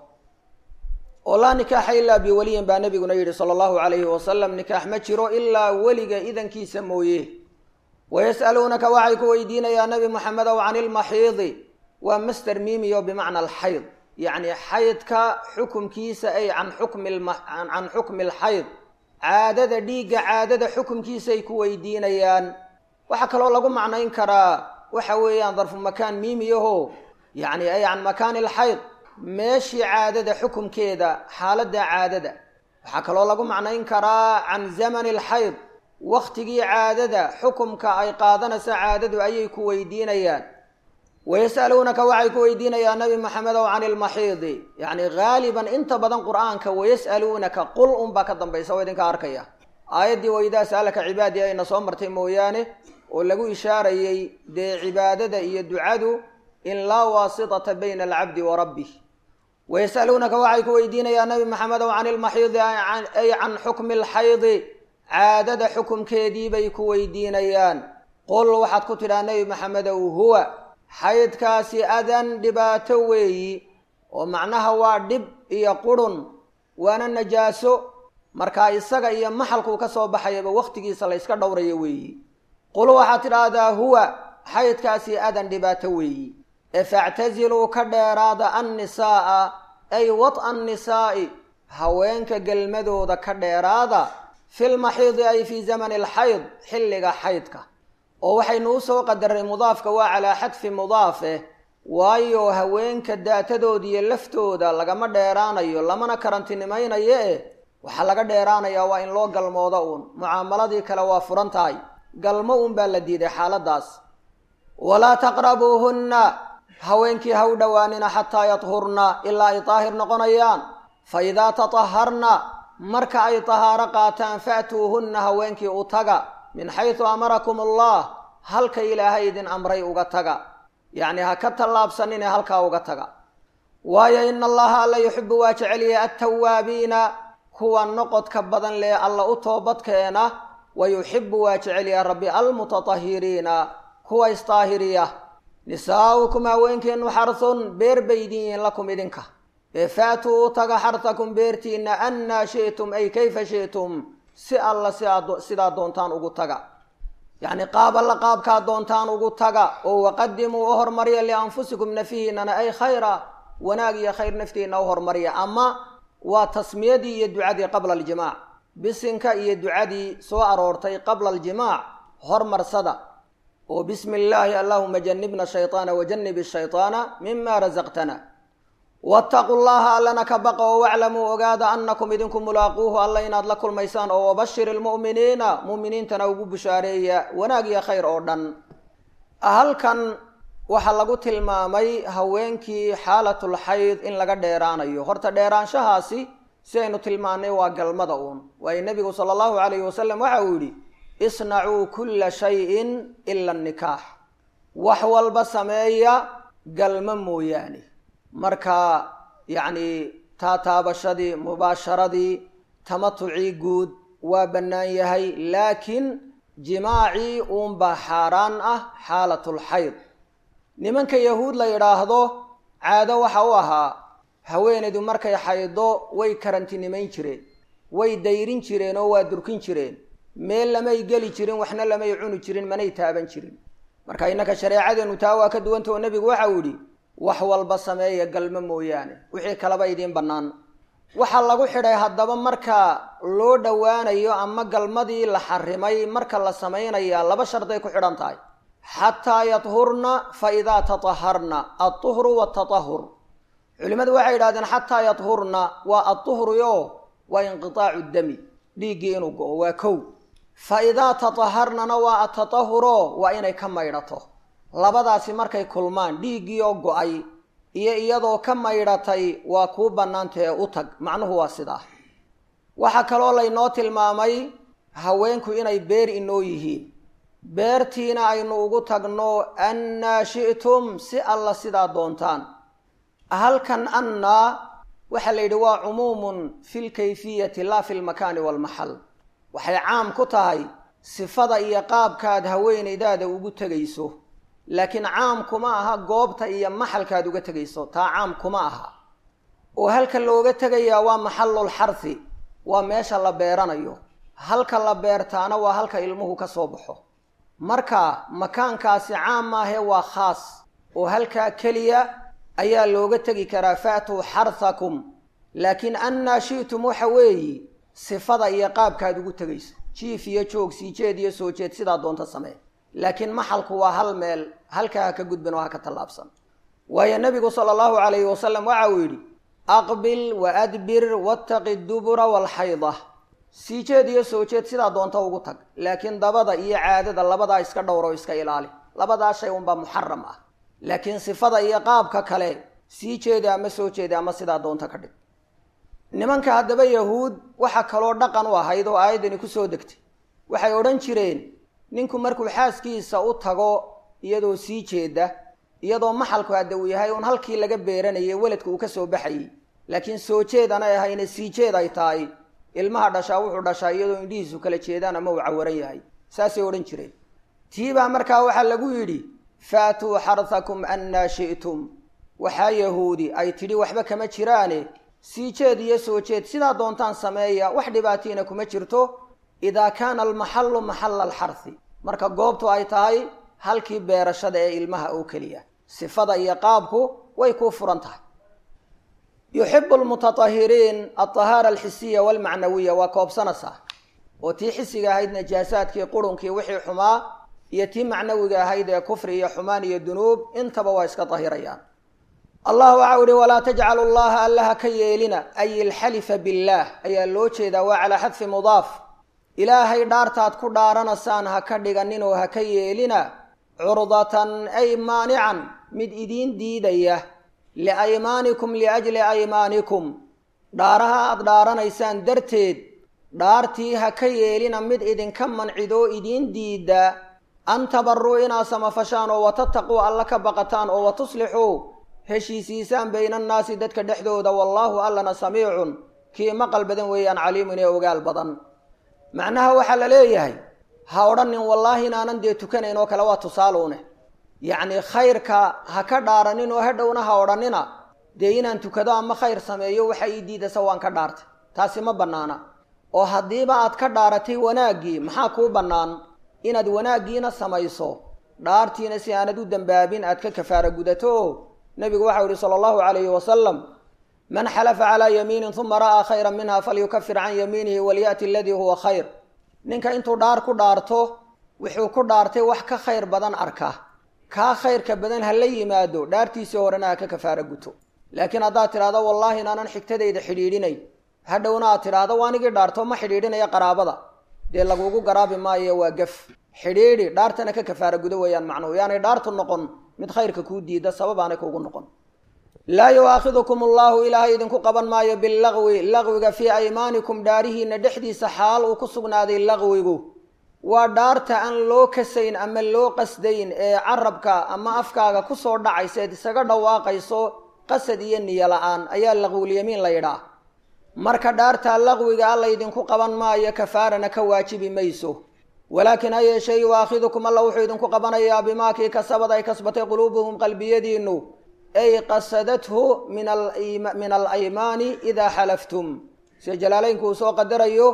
oo laa nikaaxa ilaa biwaliyin baa nebiguna yidhi sala allahu calayhi wasalam nikaax ma jiro ilaa weliga idankiisa mooye wayas'aluunaka waxay ku weydiinayaa nebi moxamedow can ilmaxiidi waa master miimiyo bimacna alxayd yacni xaydka xukumkiisa ay can xukmi can xukmi alxayd caadada dhiigga caadada xukumkiisaay ku weydiinayaan waxaa kaloo lagu macnayn karaa waxa weeyaan darfu makaan miimiyaho yacni ay can makaani alxayd meeshii caadada xukumkeeda xaaladda caadada waxaa kaloo lagu macnayn karaa can zamani alxayd wakhtigii caadada xukumka ay qaadanaysa caadadu ayay ku weydiinayaan wayas'aluunaka waxay ku weydiinayaan nabi maxamedow can ilmaxiidi yacni haaliban inta badan qur'aanka wayas'aluunaka qul unbaa ka dambaysa oo idinka arkaya aayaddii waidaa sa'alaka cibaadii ayna soo martay mooyaane oo lagu ishaarayey dee cibaadada iyo ducadu in laa waasitata bayna alcabdi wa rabbih wayas'aluunaka waxay ku weydiinayaan nabi maxamedow can ilmaxiidi ay can xukmi alxaydi caadada xukumkeedii bay ku weydiinayaan qul waxaad ku tidhaha nebi maxamedow huwa xaydkaasi adan dhibaato weeyi oo macnaha waa dhib iyo qurhun waana najaaso markaa isaga iyo maxalkuu ka soo baxayaba wakhtigiisa la yska dhowrayo weeyi qul waxaad tidhaahdaa huwa xaydkaasi adan dhibaato weeyi ee factasiluu ka dheeraada annisaa'a ay wad'a annisaa'i haweenka gelmadooda ka dheeraada filmaxiidi ay fii zamani alxayd xilliga xaydka oo waxaynu u soo qadaray mudaafka waa calaa xadfi mudaafe waayo haweenka daatadooda iyo laftooda lagama dheeraanayo lamana karantinimaynayo eh waxaa laga dheeraanayaa waa in loo galmoodo uun mucaamaladii kale waa furan tahay galmo uun baa la diiday xaaladaas walaa taqrabuuhunna haweenkii ha u dhowaanina xataa yadhurna ilaa ay daahir noqonayaan fa idaa tataharna marka ay tahaaro qaataan fa'tuuhunna haweenkii u taga min xaysu amarakum allah halka ilaahay idin amray uga taga yacni ha ka tallaabsanine halkaa uga taga waayo ina allaha alla yuxibu waa jecelyahay attawaabiina kuwa noqodka badan lee alla u toobadkeena wa yuxibu waa jecelyahay rabbi almutatahiriina kuwa isdaahiriya nisaa'ukum haweenkeennu xarsun beer bay idin yihiin lakum idinka ee faatuu u taga xarsakum beertiinna annaa shi'tum ay kayfa shi'tum si alla sidaa doontaan ugu taga yacni qaab alla qaabkaa doontaan ugu taga oo waqadimuu u hormarya lianfusikum nafihiinana ay khayra wanaag iyo khayr naftiina u hormarya ama waa tasmiyadii iyo ducadii qabla aljimaac bisinka iyo ducadii soo aroortay qabla aljimaac hormarsada oo bismi illaahi allahuma janibna shayطaana wajanib shayطaana mima rasaqtana waataquu llaha allana ka baqa oo waclamuu ogaada anakum idinku mulaaquuhu alla inaad la kulmaysaan oo wabashir ilmu'miniina mu'miniintana ugu bushaareeya wanaag iyo khayr oo dhan halkan waxaa lagu tilmaamay haweenkii xaalatul xayd in laga dheeraanayo horta dheeraanshahaasi si aynu tilmaanay waa galmada uun waayo nebigu sala allahu calayhi wasalam waxa uu yidhi isnacuu kulla shayin ila annikaax wax walba sameeya galmo mooyaane marka yacni taataabashadii mubaasharadii tamatucii guud waa bannaan yahay laakiin jimaacii uunbaa xaaraan ah xaalatul xayd nimanka yahuud la yidhaahdo caado waxa u ahaa haweenaydu markay xaydo way karantinimayn jireen way dayrin jireen oo waa durkin jireen meel lamay geli jirin waxna lamay cuni jirin manay taaban jirin marka innaka shareecadeenu taa waa ka duwanta oo nebigu waxau yidhi wax walba sameeya galmo mooyaane wixii kaleba idiin bannaan waxaa lagu xidhay haddaba marka loo dhowaanayo ama galmadii la xarimay marka la samaynaya laba sharday ku xidhan tahay xataa yadhurna fa idaa tataharna altuhru waatatahur culimmadu waxay yidhahdeen xataa yadhurna waa adduhruyo waa inqitaacu dami dhiiggii inuu go-o waa kow fa idaa tataharnana waa atatahuro waa inay ka maydhato labadaasi markay kulmaan dhiiggii oo go-ay iyo iyadoo ka maydhatay waa kuu bannaantae u tag macnuhu waa sidaa waxaa kaloo laynoo tilmaamay haweenku inay beer inoo yihiin beertiina aynu ugu tagno annaa shi'tum si alla sidaa doontaan halkan annaa waxaa la yidhi waa cumuumun fi lkayfiyati laa fi lmakaani waalmaxal waxay caam ku tahay sifada iyo qaabkaad haweenaydaada ugu tegayso laakiin caam kuma aha goobta iyo maxalkaad uga tegayso taa caam kuma aha oo halka looga tegayaa waa maxallul xarhi waa meesha la beeranayo halka la beertaana waa halka ilmuhu ka soo baxo marka makaankaasi caam maahe waa khaas oo halkaa keliya ayaa looga tegi karaa faatuu xarhakum laakiin annaa shi'tum waxa weeyi sifada iyo qaabkaad ugu tegayso jiif iyo joog sii jeed iyo soo jeed sidaa doonta samee laakiin maxalku waa hal meel halkaa ha ka gudbin oo ha ka tallaabsan waayo nebigu sala allahu calayhi wasalam waxa uu yidhi aqbil wa adbir wattaqi dubura waalxayda sii jeed iyo soo jeed sidaa doonta ugu tag laakiin dabada iyo caadada labadaa iska dhowro iska ilaali labadaa shay unbaa muxaram ah laakiin sifada iyo qaabka kale sii jeeda ama soo jeeda ama sidaa doonta ka dhig nimanka haddaba yahuud waxaa kaloo dhaqan u ahayd oo aayaddani ku soo degtay waxay odhan jireen ninku markuu xaaskiisa u tago iyadoo sii jeeda iyadoo maxalku hadda uu yahay uun halkii laga beeranayay weladka uu ka soo baxayay laakiin soo jeed anay ahayne sii jeed ay tahay ilmaha dhashaa wuxuu dhashaa iyadoo indhihiisu kala jeedaan ama uu cawaran yahay saasay odhan jireen tiibaa markaa waxaa lagu yidhi faatuu xarhakum annaa shi'tum waxaa yahuudi ay tidhi waxba kama jiraane sii jeed iyo soo jeed sidaa doontaan sameeya wax dhibaatiina kuma jirto idaa kaana almaxallu maxalla alxarhi marka goobtu ay tahay halkii beerashada ee ilmaha oo keliya sifada iyo qaabku way kuu furan tahay yuxibu lmutatahiriin altahaara alxisiya walmacnawiya waa koobsanaysaa oo tii xisiga ahayd najaasaadkii qurunkii wixii xumaa iyo tii macnawiga ahayd ee kufri iyo xumaan iyo dunuub intaba waa iska dahirayaan allah waxau ihi walaa tajcalu llaha allaha ka yeelina ay ilxalifa billaah ayaa loo jeedaa waa calaa xadfi mudaaf ilaahay dhaartaad ku dhaaranaysaan ha ka dhiganin oo ha ka yeelina curdatan ay maanican mid idiin diidaya liaymaanikum liajli aymaanikum dhaaraha aad dhaaranaysaan darteed dhaartii ha ka yeelina mid idinka mancidoo idiin diida an tabaruu inaad samafashaan oo watattaquu alla ka baqataan oo watuslixuu heshiisiisaan bayna annaasi dadka dhexdooda wallaahu allana samiicun kii maqal badan weeyaan caliimun ee ogaal badan macnaha waxaa la leeyahay ha odhanin wallaahi inaanan dee tukanayn oo kale waa tusaaluune yacnii khayrka ha ka dhaaranin oo hadhowna ha odhanina dee inaan tukado ama khayr sameeyo waxa ii diidasa waan ka dhaartay taasi ma bannaana oo haddiiba aad ka dhaaratay wanaaggii maxaa kuu bannaan inaad wanaaggiina samayso dhaartiina si aanad u dembaabin aad ka kafaara gudato oo nebigu waxau yihi sala allahu calayhi wasalam man xalafa calaa yamiinin uma ra'aa khayran minha falyukafir can yamiinihi walya'ti aladii huwa khayr ninka intuu dhaar ku dhaarto wuxuu ku dhaartay wax ka khayr badan arka kaa khayrka badan ha la yimaado dhaartiisii horena ha ka kafaara guto laakiin haddaad tidhahdo wallaahi inaanan xigtadayda xidhiidhinay hadhowna aad tidhaahdo waanigii dhaarto ma xidhiidhinaya qaraabada dee lagugu garaabi maayo waa gaf xidhiidhi dhaartana ka kafaara gudo weeyaan macnuhu yaanay dhaartu noqon mid khayrka kuu diida sababaanay kuugu noqon laa yu'aakhidukum allahu ilaahay idinku qaban maayo billagwi lagwiga fii aymaanikum dhaarihiina dhexdiisa xaal uu ku sugnaaday lagwigu waa dhaarta aan loo kasayn ama loo qasdayn ee carabka ama afkaaga kusoo dhacaysa eed isaga dhawaaqayso qasad iyo niyo la-aan ayaa laqwulyamiin la yidhaah marka dhaartaa laqwiga alla idinku qaban maayo kafaarana ka waajibi mayso walaakin ha yeeshee yu'aakhidukum alla wuxuu idinku qabanayaa bimaa kii kasabad ay kasbatay quluubuhum qalbiyadiinu ay qasadathu min alaymaani idaa xalaftum sida jalaalaynku uu soo qadarayo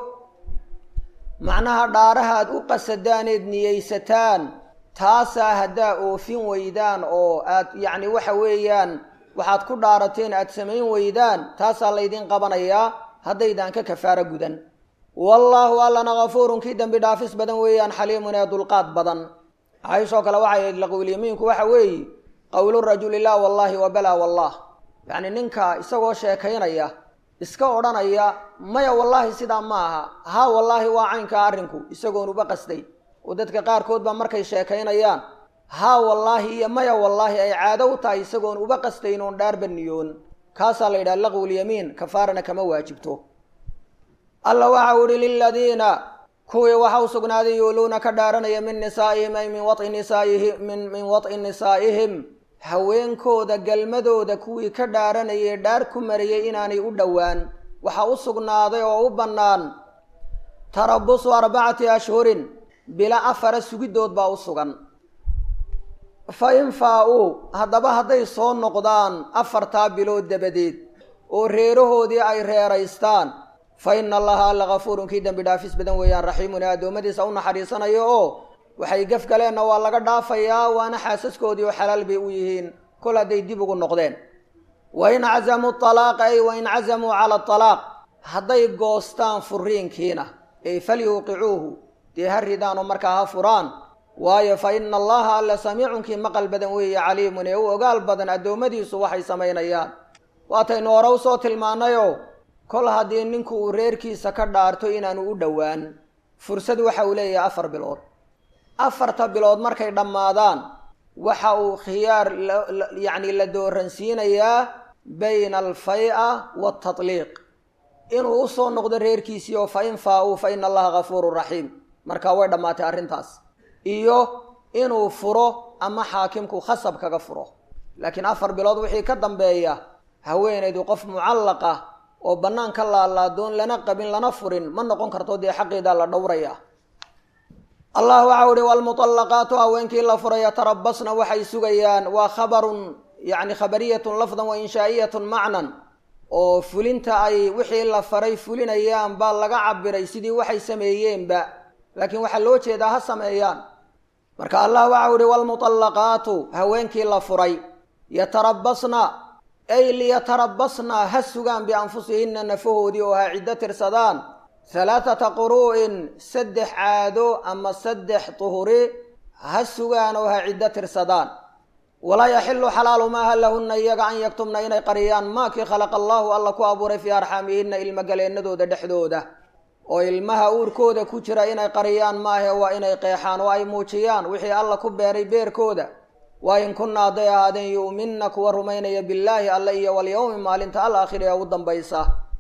macnaha dhaaraha aad u qasadaaneed niyeysataan taasaa haddaa oofin weydaan oo aad yacni waxa weeyaan waxaad ku dhaarateen aad samayn weydaan taasaa laydin qabanayaa haddaydaan ka kafaaro gudan wallaahu allana kafuurun kii dembi dhaafis badan weeyaan xaliimun ee dulqaad badan cayshoo kale waxay ahayd laqwilyamiinku waxa weeye qowlu rajuli laa wallaahi wa balaa wallah yacni ninka isagoo sheekaynaya iska odhanaya maya wallaahi sidaa ma aha haa wallaahi waa caynkaa arrinku isagoon uba qasday oo dadka qaarkood baa markay sheekaynayaan haa wallaahi iyo maya wallaahi ay caado u tahay isagoon uba qastayn oon dhaarba niyoon kaasaa la yidhaha laqwulyamiin kafaarana kama waajibto alla waxau ihi liladiina kuwii waxa u sugnaaday yuuluuna ka dhaaranaya min nisaa'ihim ay min wai nisaaihim min wad'i nisaa'ihim haweenkooda galmadooda kuwii ka dhaaranayay dhaar ku mariyey inaanay u dhowaan waxaa u sugnaaday oo u bannaan tarabusu arbacati ashhurin bila afara sugidood baa u sugan fa in faa-uu haddaba hadday soo noqdaan afartaa bilood dabadeed oo reerahoodii ay reeraystaan fa ina allaha alla kafuurun kii dembi dhaafis badan weeyaan raxiimun ee addoommadiisa u naxariisanayo oo waxay gaf galeenna waa laga dhaafayaa waana xaasaskoodii oo xalaal bay u yihiin kol hadday dib ugu noqdeen wa in cazamuu talaaqa ay wa in cazamuu cala atalaaq hadday goostaan furiinkiina ey falyuuqicuuhu dee ha ridaanoo markaa ha furaan waayo fa ina allaha alla samiicunkii maqal badan weeye caliimun ee u ogaal badan addoommadiisu waxay samaynayaan waataynu hore usoo tilmaannayoo kol haddii ninku uu reerkiisa ka dhaarto inaanu u dhowaan fursad waxa uu leeyahay afar bilood afarta bilood markay dhammaadaan waxa uu khiyaar yacni la dooransiinayaa bayna alfay-a waatatliiq inuu usoo noqdo reerkiisii oo fa in faa-uu fa ina allaha kafuurun raxiim markaa way dhammaatay arrintaas iyo inuu furo ama xaakimku khasab kaga furo laakiin afar bilood wixii ka dambeeya haweenaydu qof mucallaq ah oo bannaan ka laalaadoon lana qabin lana furin ma noqon karto dee xaqiidaa la dhowraya allah waxau ihi waalmuطallaqaatu haweenkii la furay yatarabasna waxay sugayaan waa khabarun yani khabariyatun lafdan wa inshaa'iyatun macnan oo fulinta ay wixii la faray fulinayaan baa laga cabiray sidii waxay sameeyeenba laakiin waxaa loo jeedaa ha sameeyaan marka allah waxau ihi waalmuطallaqaatu haweenkii la furay yatarabasna ay liyatarabasna ha sugaan bianfusihinna nafahoodii oo ha ciddo tirsadaan halaathata quru'in saddex caado ama saddex tuhuri ha sugaan oo ha ciddo tirsadaan walaa yaxilu xalaalu maaha lahunna iyaga an yaktumna inay qariyaan maakii khalaqa allaahu alla ku abuuray fii arxaamihinna ilmogaleennadooda dhexdooda oo ilmaha uurkooda ku jira inay qariyaan maahe waa inay qeexaan oo ay muujiyaan wixii alla ku beeray beerkooda waa in kunna hadday ahaadeen yu'minna kuwa rumaynaya billaahi alle iyo walyowmi maalinta alaakhiri ee ugu dambaysa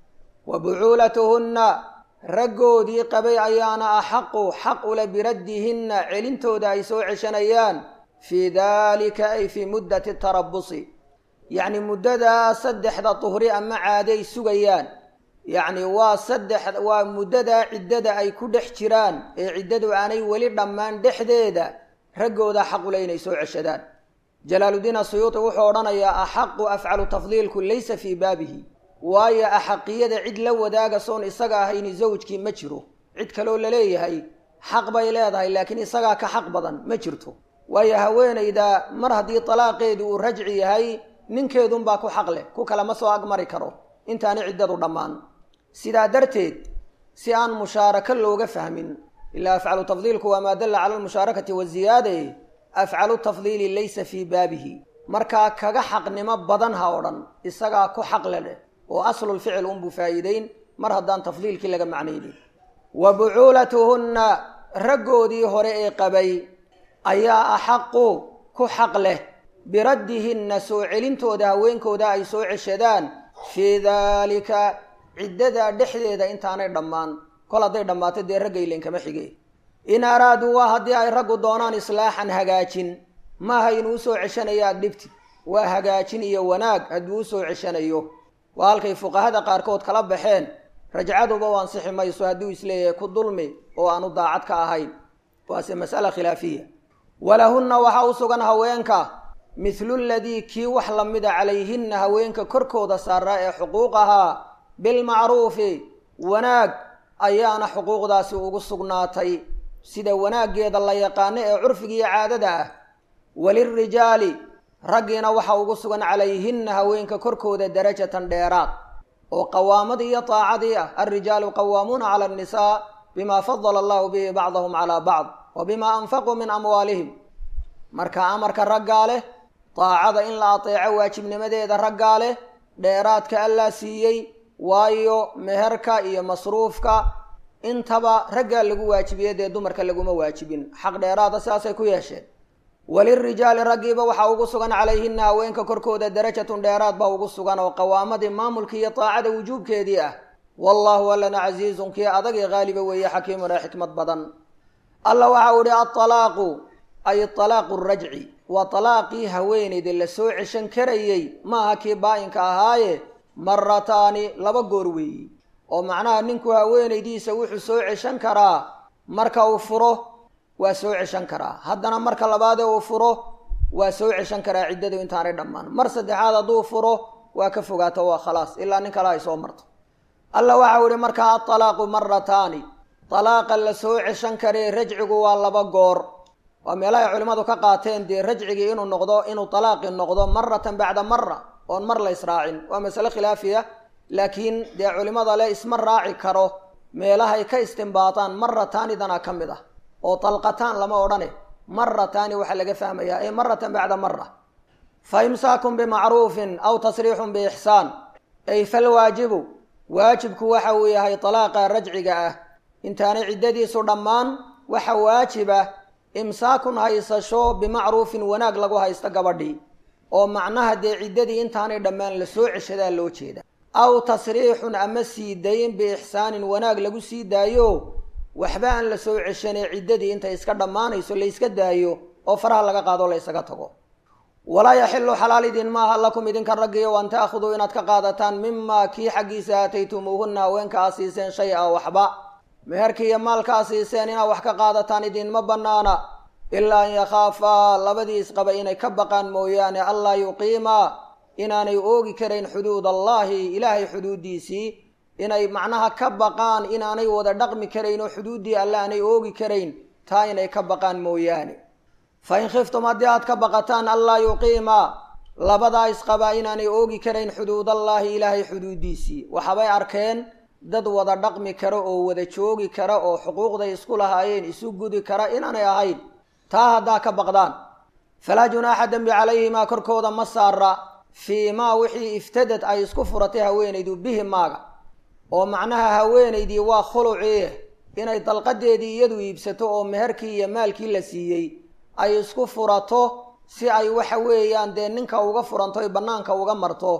wa bucuulatuhunna raggoodii qabay ayaana axaqu xaq ule biraddihinna celintooda ay soo ceshanayaan fii daalika ay fii muddati tarabusi yacni muddadaa saddexda duhri ama caaday sugayaan yacni waa saddex waa muddadaa ciddada ay ku dhex jiraan ee ciddadu aanay weli dhammaan dhexdeeda raggooda xaqule inay soo ceshadaan jalaaludiin asuyuuti wuxuu odhanayaa axaqu afcalu tafdiilku laysa fii baabihi waayo axaqiyada cid la wadaaga soon isaga ahayni zawjkii ma jiro cid kaloo laleeyahay xaq bay leedahay laakiin isagaa ka xaq badan ma jirto waayo haweenayda mar haddii talaaqeedu uu rajci yahay ninkeedunbaa ku xaq leh ku kale ma soo agmari karo intaani ciddadu dhammaan sidaa darteed si aan mushaarako looga fahmin ilaa afcalu tafdiilku waa maa dalla cala almushaarakati waziyaade afcalu tafdiili laysa fii baabihi markaa kaga xaqnimo badan ha odhan isagaa ku xaqle leh oo aslulficil unbuu faa'iideyn mar haddaan tafdiilkii laga macnaynin wa bucuulatuhunna raggoodii hore ee qabay ayaa axaqu ku xaq leh biraddihinna soo celintooda haweenkooda ay soo ceshadaan fii daalika ciddadaa dhexdeeda intaanay dhammaan kol hadday dhammaato dee ragga ilenkama xige in araaduu waa haddii ay raggu doonaan islaaxan hagaajin maaha inuu usoo ceshanayo aad dhibtid waa hagaajin iyo wanaag hadduu usoo ceshanayo waa halkay fuqahada qaarkood kala baxeen rajcaduba u ansixi mayso hadduu isleeyahay ku dulmi oo aanu daacad ka ahayn waase mas'ala khilaafiya walahunna waxaa u sugan haweenka mithlu ladii kii wax lamida calayhinna haweenka korkooda saaraa ee xuquuq ahaa bilmacruufi wanaag ayaana xuquuqdaasi ugu sugnaatay sida wanaaggeeda la yaqaano ee curfigiiyo caadada ah walilrijaali raggiina waxaa ugu sugan calayhinna haweenka korkooda darajatan dheeraad oo qawaamadii iyo taacadii ah alrijaalu qawaamuuna cala annisaa bima fadala allahu bihi bacdahum calaa bacd wa bima anfaquu min amwaalihim marka amarka raggaa leh daacada in la ateeco waajibnimadeeda raggaa leh dheeraadka allaa siiyey waayo meherka iyo masruufka intaba raggaa lagu waajibiye dee dumarka laguma waajibin xaq dheeraada sidaasay ku yeesheen walilrijaali raggiiba waxaa ugu sugan calayhinna haweenka korkooda darajatun dheeraad baa ugu sugan oo qawaamadii maamulkii iyo daacada wujuubkeedii ah wallaahu allana casiizun kii adag ee haaliba weeye xakiimun ee xikmad badan alla waxa uu ihi aalaaqu ay alaaqu rajci waa alaaqii haweenayda la soo ceshan karayey maaha kii baa-inka ahaaye marataani laba goor weeyi oo macnaha ninku haweenaydiisa wuxuu soo ceshan karaa marka uu furo waa soo ceshan karaa haddana marka labaadee uu furo waa soo ceshan karaa ciddadu intaanay dhammaan mar saddexaad hadduu furo waa ka fogaato waa khalaas ilaa nin kale ay soo marto alla waxau ihi markaa aalaaqu marataani alaaqa la soo ceshan karee rajcigu waa laba goor waa meelahay culimmadu ka qaateen dee rajcigii inuu noqdo inuu alaaqi noqdo maratan bacda mara oon mar la israacin waa masale khilaafiya laakiin dee culimmada le isma raaci karo meelahay ka istimbaataan marataanidana ka mid ah oo dalqataan lama odhane marataani waxaa laga fahmayaa ee maratan bacda mara fa imsaakun bimacruufin aw tasriixun biixsaan ay falwaajibu waajibku waxa uu yahay dalaaqa rajciga ah intaanay ciddadiisu dhammaan waxa waajiba imsaakun haysasho bimacruufin wanaag lagu haysto gabadhii oo macnaha dee ciddadii intaanay dhammaan la soo ceshadaa loo jeeda aw tasriixun ama sii dayn biixsaanin wanaag lagu sii daayo waxba aan la soo ceshanee ciddadii intay iska dhammaanayso la yska daayo oo faraha laga qaado la ysaga tago walaa yaxilu xalaal idin maaha lakum idinka raggiyo an ta'khuduu inaad ka qaadataan mimaa kii xaggiisa aataytumuuhunna haweenka aa siiseen shay a waxba meherkii iyo maalka a siiseen inaad wax ka qaadataan idinma bannaana ilaa an yakhaafaa labadii isqaba inay ka baqaan mooyaane allaa yuqiimaa inaanay oogi karayn xuduud allaahi ilaahay xuduuddiisii inay macnaha ka baqaan inaanay wada dhaqmi karayn oo xuduuddii alle aanay oogi karayn taa inay ka baqaan mooyaane fa in khiftum haddii aad ka baqataan allaa yuqiimaa labadaa isqabaa inaanay oogi karayn xuduudallaahi ilaahay xuduuddiisii waxabay arkeen dad wada dhaqmi kara oo wada joogi kara oo xuquuqday isku lahaayeen isu gudi kara inaanay ahayn taa haddaa ka baqdaan falaa junaaxa dembi calayhimaa korkooda ma saara fii maa wixii iftadad ay isku furatay haweenaydu bihi maaga oo macnaha haweenaydii waa khulucii inay dalqadeedii iyadu iibsato oo meherkii iyo maalkii la siiyey ay isku furato si ay waxa weeyaan dee ninka uga furanto ay bannaanka uga marto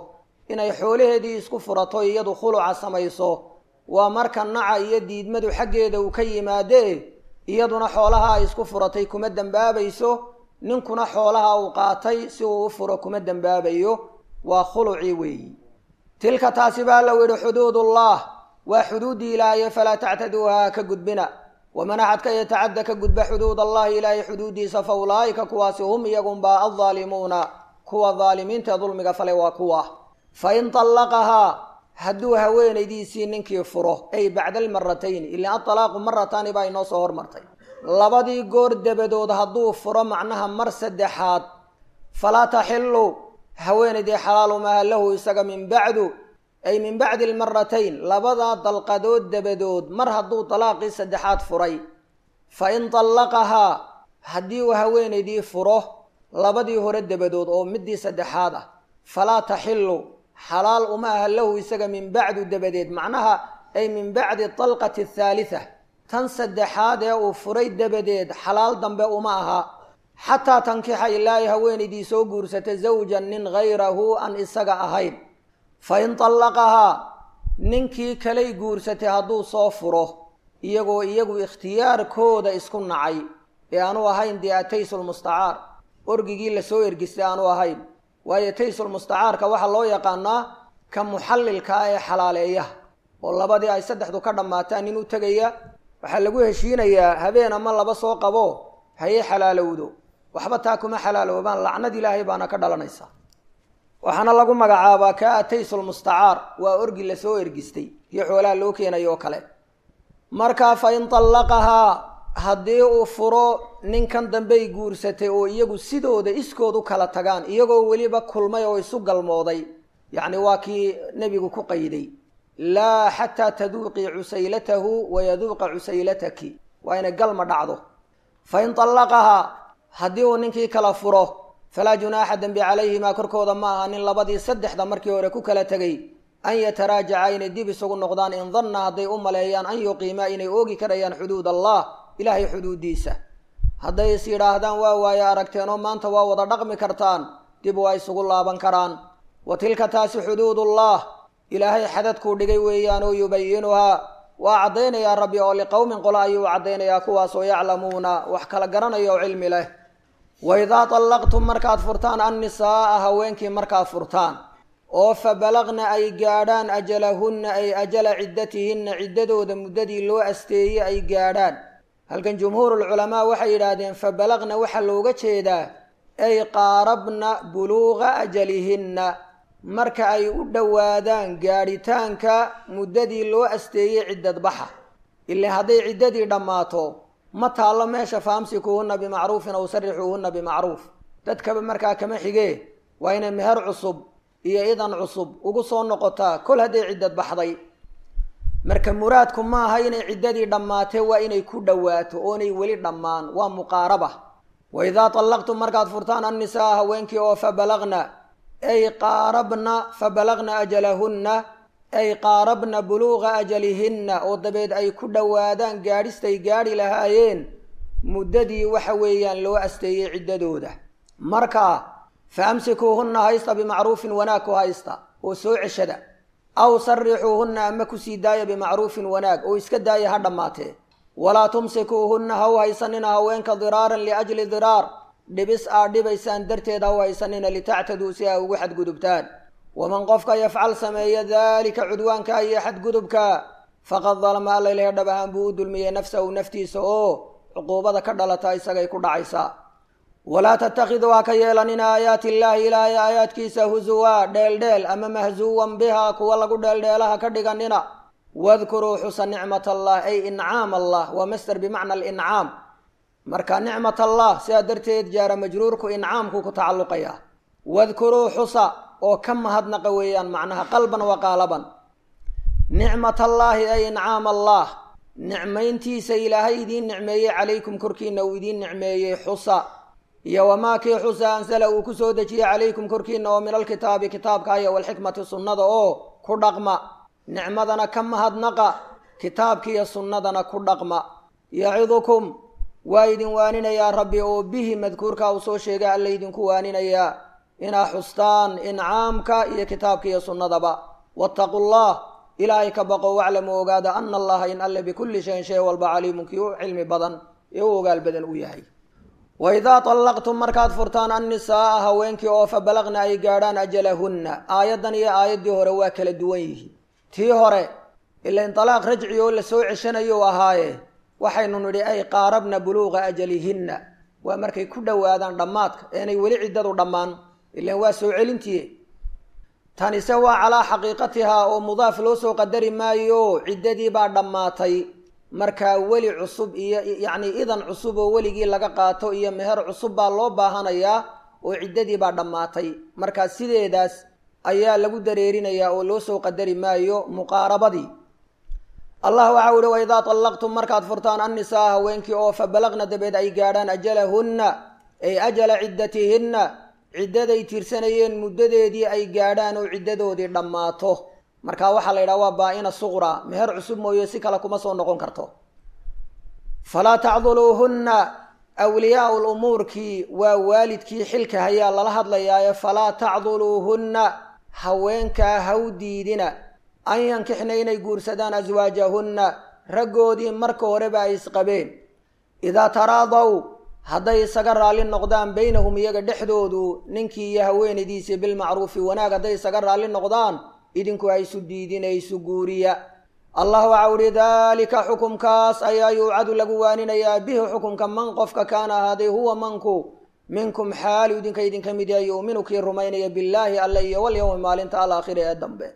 inay xoolaheedii isku furato iyadu khuluca samayso waa marka naca iyo diidmadu xaggeeda uu ka yimaadee iyaduna xoolaha ay isku furatay kuma dembaabayso ninkuna xoolaha uu qaatay si uu u furo kuma dembaabayo waa khulucii weeyi tilka taasi baa la yidhi xuduudullah waa xuduuddii ilaahaye falaa tactaduuha ka gudbina waman axadka yatacadda ka gudba xuduud allahi ilaahay xuduuddiisa fa ulaa'ika kuwaasi hum iyagunbaa addaalimuuna kuwa daalimiintae dulmiga fale waa kuwa fa in tallaqahaa hadduu haweenaydiisii ninkii furo ay bacda almaratayni ilaa atalaaqu marataani baa inoo soo hormartay labadii goor dabadood hadduu furo macnaha mar saddexaad falaa taxilu haweenaydii xalaalu maaha lahu isaga min bacdu ay min bacdi almaratayn labadaa dalqadood dabadood mar hadduu dalaaqii saddexaad furay fa in tallaqahaa haddii uu haweenaydii furo labadii hore dabadood oo midii saddexaad ah falaa taxilu xalaal uma aha lahu isaga min bacdu dabadeed macnaha ay min bacdi talqati athaalitha tan saddexaad ee uu furay dabadeed xalaal dambe uma aha xataa tankixa ilaahay haweenaydii soo guursata zawjan nin hayrahu aan isaga ahayn fa in tallaqahaa ninkii kalay guursatay hadduu soo furo iyagoo iyagu ikhtiyaarkooda isku nacay ee aanu ahayn dee ataysulmustacaar orgigii lasoo ergistay aanu ahayn waayo taysulmustacaarka waxaa loo yaqaanaa ka muxallilka ah ee xalaaleeyaha oo labadii ay saddexdu ka dhammaataan nin u tegaya waxaa lagu heshiinayaa habeen ama laba soo qabo haye xalaalowdo waxba taa kuma xalaaloobaan lacnad ilaahay baana ka dhalanaysa waxaana lagu magacaabaa kaa ataysulmustacaar waa orgi lasoo ergistay iyo xoolaha loo keenayo oo kale markaa fa in tallaqahaa haddii uu furo ninkan dambey guursatay oo iyagu sidooda iskood u kala tagaan iyagoo weliba kulmay oo isu galmooday yacni waa kii nebigu ku qayday laa xataa taduuqii cusaylatahu wayaduuqa cusaylataki waa inay galma dhacdo fa in tallaqahaa haddii uu ninkii kala furo falaa junaaxa dembi calayhimaa korkooda ma aha nin labadii saddexda markii hore ku kala tegay an yataraajaca inay dib isugu noqdaan in danna hadday u maleeyaan an yuqiimaa inay oogi karayaan xuduud allah ilaahay xuduuddiisa hadday is yidhaahdaan waa waaye aragteenoo maanta waa wada dhaqmi kartaan dib waa isugu laaban karaan wa tilka taasi xuduudullah ilaahay xadadkuu dhigay weeyaan oo yubayinuhaa waa caddaynayaa rabbi oo liqowmin qola ayuu caddaynayaa kuwaasoo yaclamuuna wax kala garanaya oo cilmi leh wa idaa tallaqtum markaad furtaan annisaa'a haweenkii markaad furtaan oo fa balaqna ay gaadhaan ajalahunna ay ajala ciddatihinna ciddadooda muddadii loo asteeyey ay gaadhaan halkan jumhuurulculamaa waxay yidhaahdeen fa balaqna waxaa looga jeedaa ay qaarabna buluuqa ajalihinna marka ay u dhowaadaan gaadhitaanka muddadii loo asteeyey ciddad baxa ilaa hadday ciddadii dhammaato ma taallo meesha faamsikuuhunna bimacruufin aw sarixuuhunna bimacruuf dadkaba markaa kama xigee waa inay meher cusub iyo idan cusub ugu soo noqotaa kol hadday ciddad baxday marka muraadku ma aha inay ciddadii dhammaatee waa inay ku dhowaato oonay weli dhammaan waa muqaaraba wa idaa tallaqtum markaad furtaan annisaa haweenkii oo fa balaqna ay qaarabna fa balaqna ajalahunna ay qaarabna buluuqa ajalihinna oo dabeed ay ku dhowaadaan gaadhistay gaadhi lahaayeen muddadii waxa weeyaan loo asteeyey ciddadooda marka fa amsikuuhunna haysta bimacruufin wanaag ku haysta oo soo ceshada aw sarixuuhunna ama kusii daaya bimacruufin wanaag oo iska daaya ha dhammaatee walaa tumsikuuhunna ha u haysanina haweenka diraaran liajli diraar dhibis aad dhibaysaan darteed ha u haysanina litactaduu si ay ugu xadgudubtaan waman qofka yafcal sameeya daalika cudwaanka iyo xadgudubka faqad dalama alla ilahe dhab ahaan buu u dulmiyey nafsahu naftiisa oo cuquubada ka dhalata isagay ku dhacaysaa walaa tattakhiduu ha ka yeelanina aayaati illaahi ilaahay aayaadkiisa husuwaa dheeldheel ama mahsuwan bihaa kuwa lagu dheeldheelaha ka dhiganina wadkuruu xusa nicmat allah ay incaam allah waa master bimacna alincaam marka nicmat allah sidaa darteed jaara majruurku incaamku ku tacalluqaya wadkuruu xusa oo ka mahadnaqa weeyaan macnaha qalban wa qaalaban nicmat allaahi ay incaam allah nicmayntiisa ilaahay idiin nicmeeyey calaykum korkiina uu idiin nicmeeyey xusa iyo wamaa kii xusa ansala uu ku soo dejiyey calaykum korkiina oo min alkitaabi kitaabka iyo walxikmati sunnada oo ku dhaqma nicmadana ka mahadnaqa kitaabkiiyo sunnadana ku dhaqma yacidukum waa idin waaninayaa rabbi oo bihi madkuurka uu soo sheegay alla idinku waaninayaa inaa xustaan incaamka iyo kitaabka iyo sunnadaba wattaqu llah ilaahay ka baqo waclamuu ogaada ana allaha in alle bikulli shayin shay walba caliimun kii u cilmi badan ee u ogaal badan uu yahay waidaa طallaqtum markaad furtaan annisaaa haweenkii oo fa balaqna ay gaadhaan ajalahunna aayaddan iyo aayaddii hore waa kala duwan yihiin tii hore ila inalaaq rajci oo lasoo ceshanayo ahaaye waxaynu nidhi ay qaarabna buluuqa ajalihinna waa markay ku dhowaadaan dhammaadka eenay weli ciddadu dhammaan ilan waa soo celintiye tanise waa calaa xaqiiqatihaa oo mudaaf loo soo qadari maayo ciddadii baa dhammaatay markaa weli cusub iyo yacni idan cusub oo weligii laga qaato iyo meher cusub baa loo baahanayaa oo ciddadii baa dhammaatay markaa sideedaas ayaa lagu dareerinayaa oo loo soo qadari maayo muqaarabadii allah waxau ihi waidaa طallaqtum markaad furtaan annisaa haweenkii oo fa balaqna dabeed ay gaadhaan ajalahunna ay ajala ciddatihinna ciddaday tirsanayeen muddadeedii ay gaadhaan oo ciddadoodii dhammaato marka waxaa la yidhaha waa baa-ina suqra meher cusub mooye si kale kuma soo noqon karto falaa tacduluuhunna awliyaau lumuurkii waa waalidkii xilka hayaa lala hadlayaaye falaa tacduluuhunna haweenkaa haw diidina an yankixna inay guursadaan aswaajahunna raggoodii marka horeba ay isqabeen idaa taraadaw hadday isaga raalli noqdaan baynahum iyaga dhexdoodu ninkii iyo haweenaydiisii bilmacruufi wanaag hadday isaga raalli noqdaan idinku ha isu diidina isu guuriya allah waxau uhi daalika xukumkaas ayaa yuucadu lagu waaninayaa bihi xukumka man qofka kaana ahaaday huwa manku minkum xaalu idinka idinka mid yahay yuuminu kii rumaynaya billaahi alle iyo walyowmi maalinta alaakhiri ee dambe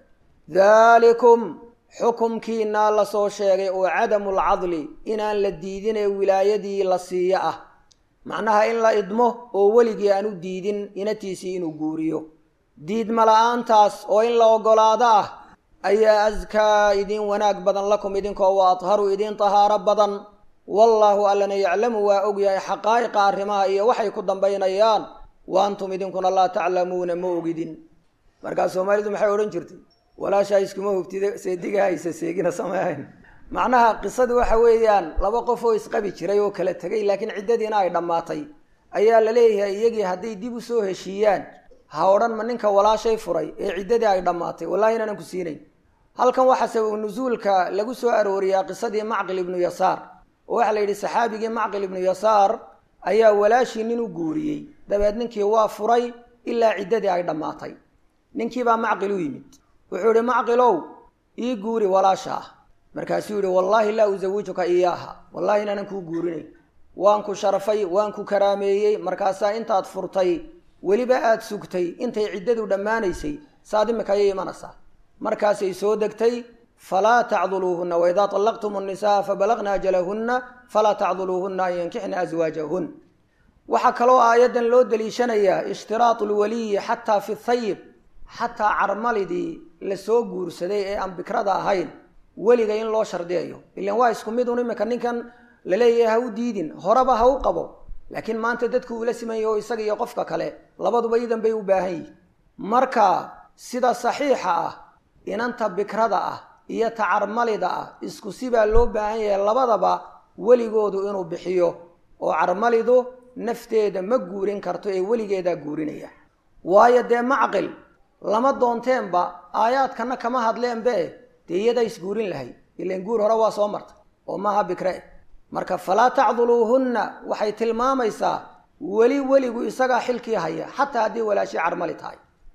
daalikum xukumkiinaa lasoo sheegay oo cadamu lcadli inaan la diidin ee wilaayadii la siiyo ah macnaha in la idmo oo weligii aan u diidin inatiisii inuu guuriyo diidma la-aantaas oo in la oggolaado ah ayaa askaa idin wanaag badan lakum idinkoo wa adharu idin tahaaro badan wallaahu allana yaclamu waa ogyahay xaqaa'iqa arrimaha iyo waxay ku dambaynayaan wa antum idinkuna laa taclamuuna ma ogidin markaa soomaalidu maxay odhan jirtay walaashaa iskuma hubtida seediga haysa seegina sameehayn macnaha qisadu waxa weeyaan laba qof oo isqabi jiray oo kala tegay laakiin ciddadiina ay dhammaatay ayaa la leeyahay iyagii hadday dib u soo heshiiyaan ha odhan ma ninka walaashay furay ee ciddadii ay dhammaatay wallahi inaanan ku siinayn halkan waxaa sabab nusuulka lagu soo arooriyaa qisadii macqil ibnu yasaar oo waxaa la yidhi saxaabigii macqil ibnu yasaar ayaa walaashii nin u guuriyey dabeed ninkii waa furay ilaa ciddadii ay dhammaatay ninkiibaa macqil u yimid wuxuu yihi macqilow ii guuri walaasha ah markaasuu yihi wallaahi laa usawijuka iyaaha wallahi inaanan kuu guurinayn waan ku sharfay waan ku karaameeyey markaasaa intaad furtay weliba aada sugtay intay ciddadu dhammaanaysay saad imika ayay imanaysaa markaasay soo degtay falaa tacduluuhunna waidaa طallaqtum الnisaa fabalagna ajalahunna falaa tacduluuhunna an yankixna aswaajahun waxaa kaloo aayaddan loo daliishanayaa ishtiraatu lwaliyi xataa fi thayib xataa carmalidii lasoo guursaday ee aan bikrada ahayn weliga in loo shardiyayo ilan waa isku mid un imika ninkan laleeyahay ha u diidin horeba ha u qabo laakiin maanta dadku uula simanya oo isaga iyo qofka kale labaduba idan bay u baahan yihin marka sida saxiixa ah inanta bikrada ah iyo tacarmalida ah isku sibaa loo baahan yahay labadaba weligoodu inuu bixiyo oo carmalidu nafteeda ma guurin karto ee weligeedaa guurinaya waayo dee macqil lama doonteenba aayaadkana kama hadleenbe dee iyadaa isguurin lahayd ilan guur hore waa soo martay oo maaha bikre marka falaa tacduluuhunna waxay tilmaamaysaa weli weligu isagaa xilkii haya xataa haddii walaashii carmali tahay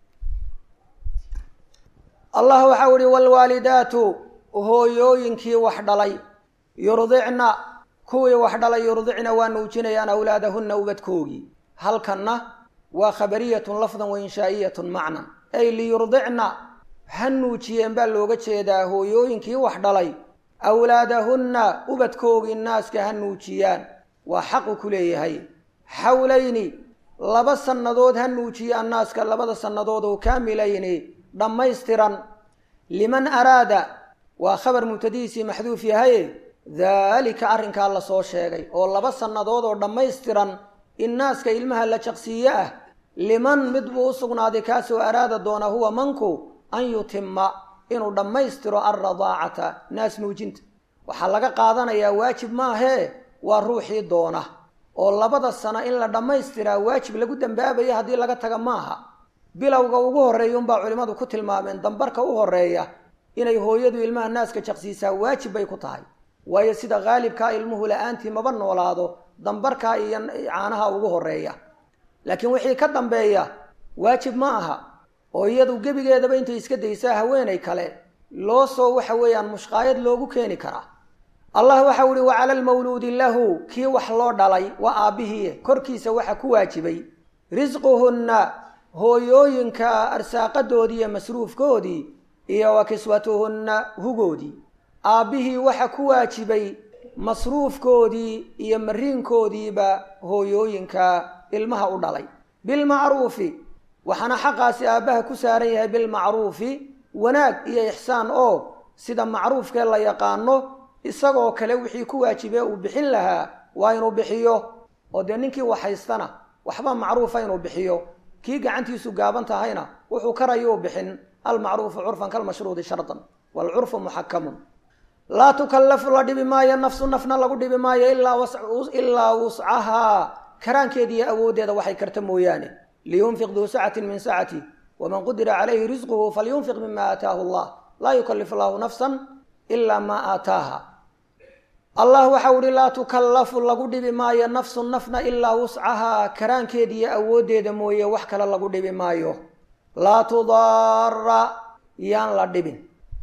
allah waxau ihi waalwaalidaatu hooyooyinkii wax dhalay yurdicna kuwii wax dhalay yurdicna waa nuujinayaan awlaadahunna ubadkoogii halkanna waa khabariyatun lafdan wa inshaa'iyatun macnan ay liyurdicna ha nuujiyeen baa looga jeedaa hooyooyinkii wax dhalay awlaadahunna ubadkoogii naaska ha nuujiyaan waa xaqu ku leeyahay xawlayni laba sannadood ha nuujiyaan naaska labada sannadood oo kaamilayni dhammaystiran liman araada waa khabar mubtadihiisii maxduuf yahaye daalika arrinkaa la soo sheegay oo laba sannadood oo dhammaystiran in naaska ilmaha la jaqsiiye ah liman mid buu u sugnaaday kaasoo araada doona huwa manku an yutima inuu dhammaystiro alradaacata naas nuujinta waxaa laga qaadanayaa waajib maahee waa ruuxii doona oo labada sano in la dhammaystiraa waajib lagu dambaabayo haddii laga taga maaha bilowga ugu horreeya unbaa culimmadu ku tilmaameen dambarka u horreeya inay hooyadu ilmaha naaska jaqsiisaa waajib bay ku tahay waayo sida haalibkaa ilmuhu la-aantii maba noolaado dambarkaa iyo caanaha ugu horreeya laakiin wixii ka dambeeya waajib ma aha oo iyadu gebigeedaba intay iska daysaa haweenay kale loo soo waxa weeyaan mushqaayad loogu keeni karaa allah waxau ihi wa cala almawluudi lahu kii wax loo dhalay waa aabbihii korkiisa waxa ku waajibay risquhunna hooyooyinka arsaaqadoodii iyo masruufkoodii iyo wa kiswatuhunna hugoodii aabbihii waxa ku waajibay masruufkoodii iyo mariinkoodiiba hooyooyinka ilmaha u dhalay bilmacruufi waxaana xaqaasi aabbaha ku saaran yahay bilmacruufi wanaag iyo ixsaan oo sida macruufkee la yaqaano isagoo kale wixii ku waajibee uu bixin lahaa waa inuu bixiyo oo dee ninkii waxhaystana waxba macruufa inuu bixiyo kii gacantiisu gaaban tahayna wuxuu karayuu bixin almacruufu curfan kalmashruudi shardan waalcurfu muxakamun laa tukallafu la dhibi maayo nafsu nafna lagu dhibi maayo ilaa wuscahaa karaankeeda iyo awooddeeda waxay karta mooyaane liyunfiq duu sacatin min sacati waman qudira calayhi risquhu falyunfiq mima aataahu allah laa yukallifu allahu nafsan ilaa maa aataaha allah waxau ihi laa tukallafu lagu dhibi maayo nafsu nafna ilaa wuscahaa karaankeeda iyo awooddeeda mooye wax kale lagu dhibi maayo laa tudaara yaan la dhibin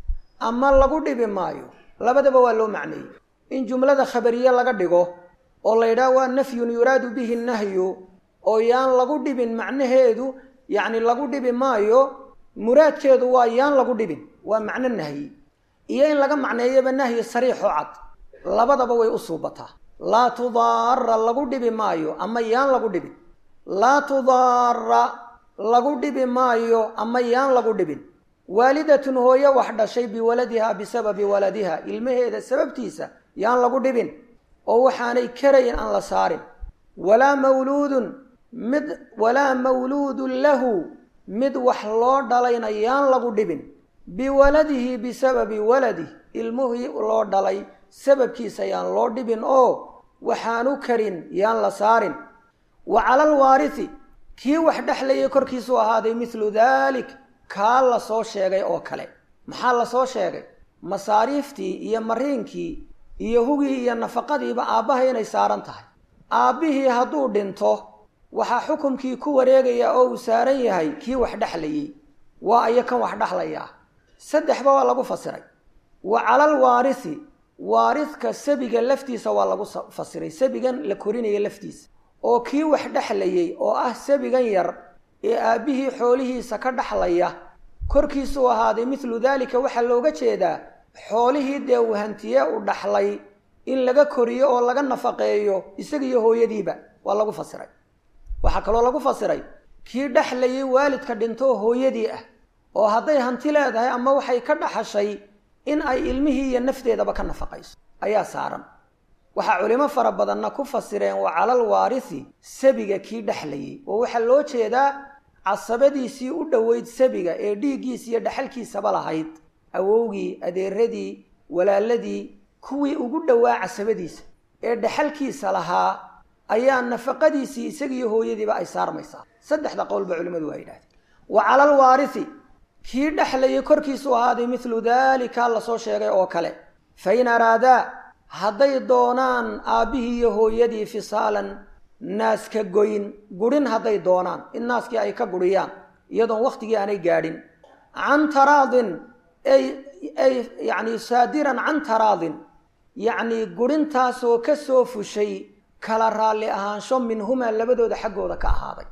ama lagu dhibi maayo labadaba waa loo macneeyey in jumlada khabariye laga dhigo oo la yidhaah waa nafyun yuraadu bihi nahyu oo yaan lagu dhibin macnaheedu yacni lagu dhibi maayo muraadkeedu waa yaan lagu dhibin waa macno nahyi iyo in laga macneeyaba nahyi sariixoo cad labadaba way u suubataa laa tudaara lagu dhibi maayo ama yaan lagu dhibin laa tudaara lagu dhibi maayo ama yaan lagu dhibin waalidatun hooyo wax dhashay biwaladiha bisababi waladiha ilmaheeda sababtiisa yaan lagu dhibin oo waxaanay karayn aan la saarin walaa mawluudun mid walaa mawluudun lahu mid wax loo dhalayna yaan lagu dhibin biwaladihi bisababi waladih ilmuhii loo dhalay sababkiisa yaan loo dhibin oo waxaanu karin yaan la saarin wa cala alwaarisi kii wax dhexlayay korkiisuu ahaaday midlu daalik kaa la soo sheegay oo kale maxaa la soo sheegay masaariiftii iyo mariinkii iyo hugii iyo nafaqadiiba aabbaha inay saaran tahay aabbihii hadduu dhinto waxaa xukumkii ku wareegaya oo uu saaran yahay kii wax dhexlayay waa ayo kan wax dhexlayaa saddexba waa lagu fasiray wa calal waarisi waaridka sabiga laftiisa waa lagu fasiray sabigan la korinaya laftiisa oo kii wax dhexlayay oo ah sabigan yar ee aabbihii xoolihiisa ka dhexlaya korkiisuu ahaaday midlu daalika waxaa looga jeedaa xoolihii dee uu hantiye u dhaxlay in laga koriyo oo laga nafaqeeyo isagiiyo hooyadiiba waa lagu fasiray waxaa kaloo lagu fasiray kii dhexlayay waalidka dhintoo hooyadii ah oo hadday hanti leedahay ama waxay ka dhaxashay in ay ilmihii iyo nafteedaba ka nafaqayso ayaa saaran waxaa culimo fara badanna ku fasireen wa calal waarisi sabiga kii dhexlayay oo waxaa loo jeedaa casabadiisii u dhoweyd sabiga ee dhiiggiisa iyo dhexalkiisaba lahayd awowgii adeeradii walaaladii kuwii ugu dhowaa casabadiisa ee dhexalkiisa lahaa ayaa nafaqadiisii isagiiyo hooyadiiba ay saarmaysaa saddexda qowlba culimmadu waa yidhahdeen wa calal waarisi kii dhexlayay korkiisu ahaaday midlu daalika la soo sheegay oo kale fa in araadaa hadday doonaan aabbihii iyo hooyadii fisaalan naaska goyn gurin hadday doonaan in naaskii ay ka guriyaan iyadoon wakhtigii aanay gaadhin can taraadin ay ay yacni saadiran can taraadin yacnii gurintaasoo ka soo fushay kala raalli ahaansho minhumaa labadooda xaggooda ka ahaaday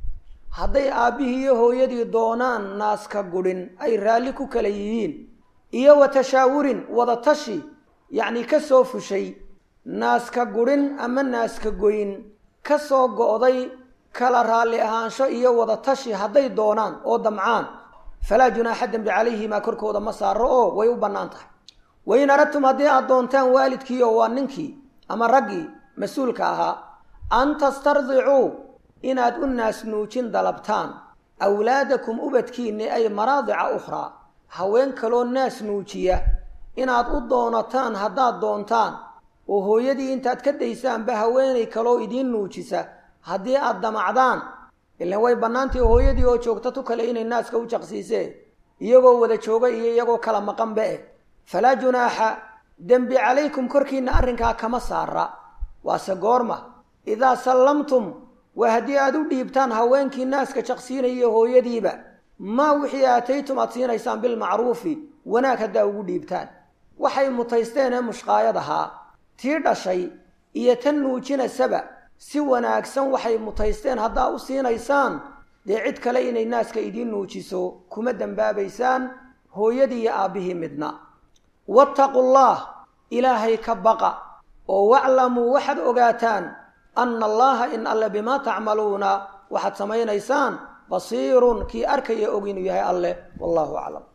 hadday aabbihii iyo hooyadii doonaan naaska gudhin ay raalli ku kala yihiin iyo wa tashaawurin wadatashi yacni ka soo fushay naaska gudhin ama naaska goyn ka soo go'day kala raalli ahaansho iyo wadatashi hadday doonaan oo damcaan falaa junaaxa dembi calayhimaa korkooda ma saaro oo way u bannaan tahay wain aradtum haddii aad doontaan waalidkiioo waa ninkii ama raggii mas-uulka ahaa an tastardicuu inaad u naasnuujin dalabtaan awlaadakum ubadkiinni ay maraadica ukhraa haween kaloo naas nuujiya inaad u doonataan haddaad doontaan oo hooyadii intaad ka daysaanba haweenay kaloo idiin nuujisa haddii aad damacdaan ilan way bannaantii hooyadii oo joogta tu kale inay naaska u jaqsiisee iyagoo wada jooga iyo iyagoo kala maqanba eh falaa junaaxa dembi calaykum korkiinna arrinkaa kama saara waase goorma idaa sallamtum waa haddii aada u dhiibtaan haweenkii naaska jaqsiinaya hooyadiiba maa wixii aataytum aad siinaysaan bilmacruufi wanaag haddaa ugu dhiibtaan waxay mutaysteen ee mushqaayad ahaa tii dhashay iyo tan nuujinasaba si wanaagsan waxay mutaysteen haddaa u siinaysaan dee cid kale inay naaska idiin nuujiso kuma dembaabaysaan hooyadii iyo aabbihii midna wattaqu llah ilaahay ka baqa oo waclamuu waxaad ogaataan anna allaha in alle bimaa tacmaluuna waxaad samaynaysaan basiirun kii arkaya og inuu yahay alleh wallahu aclam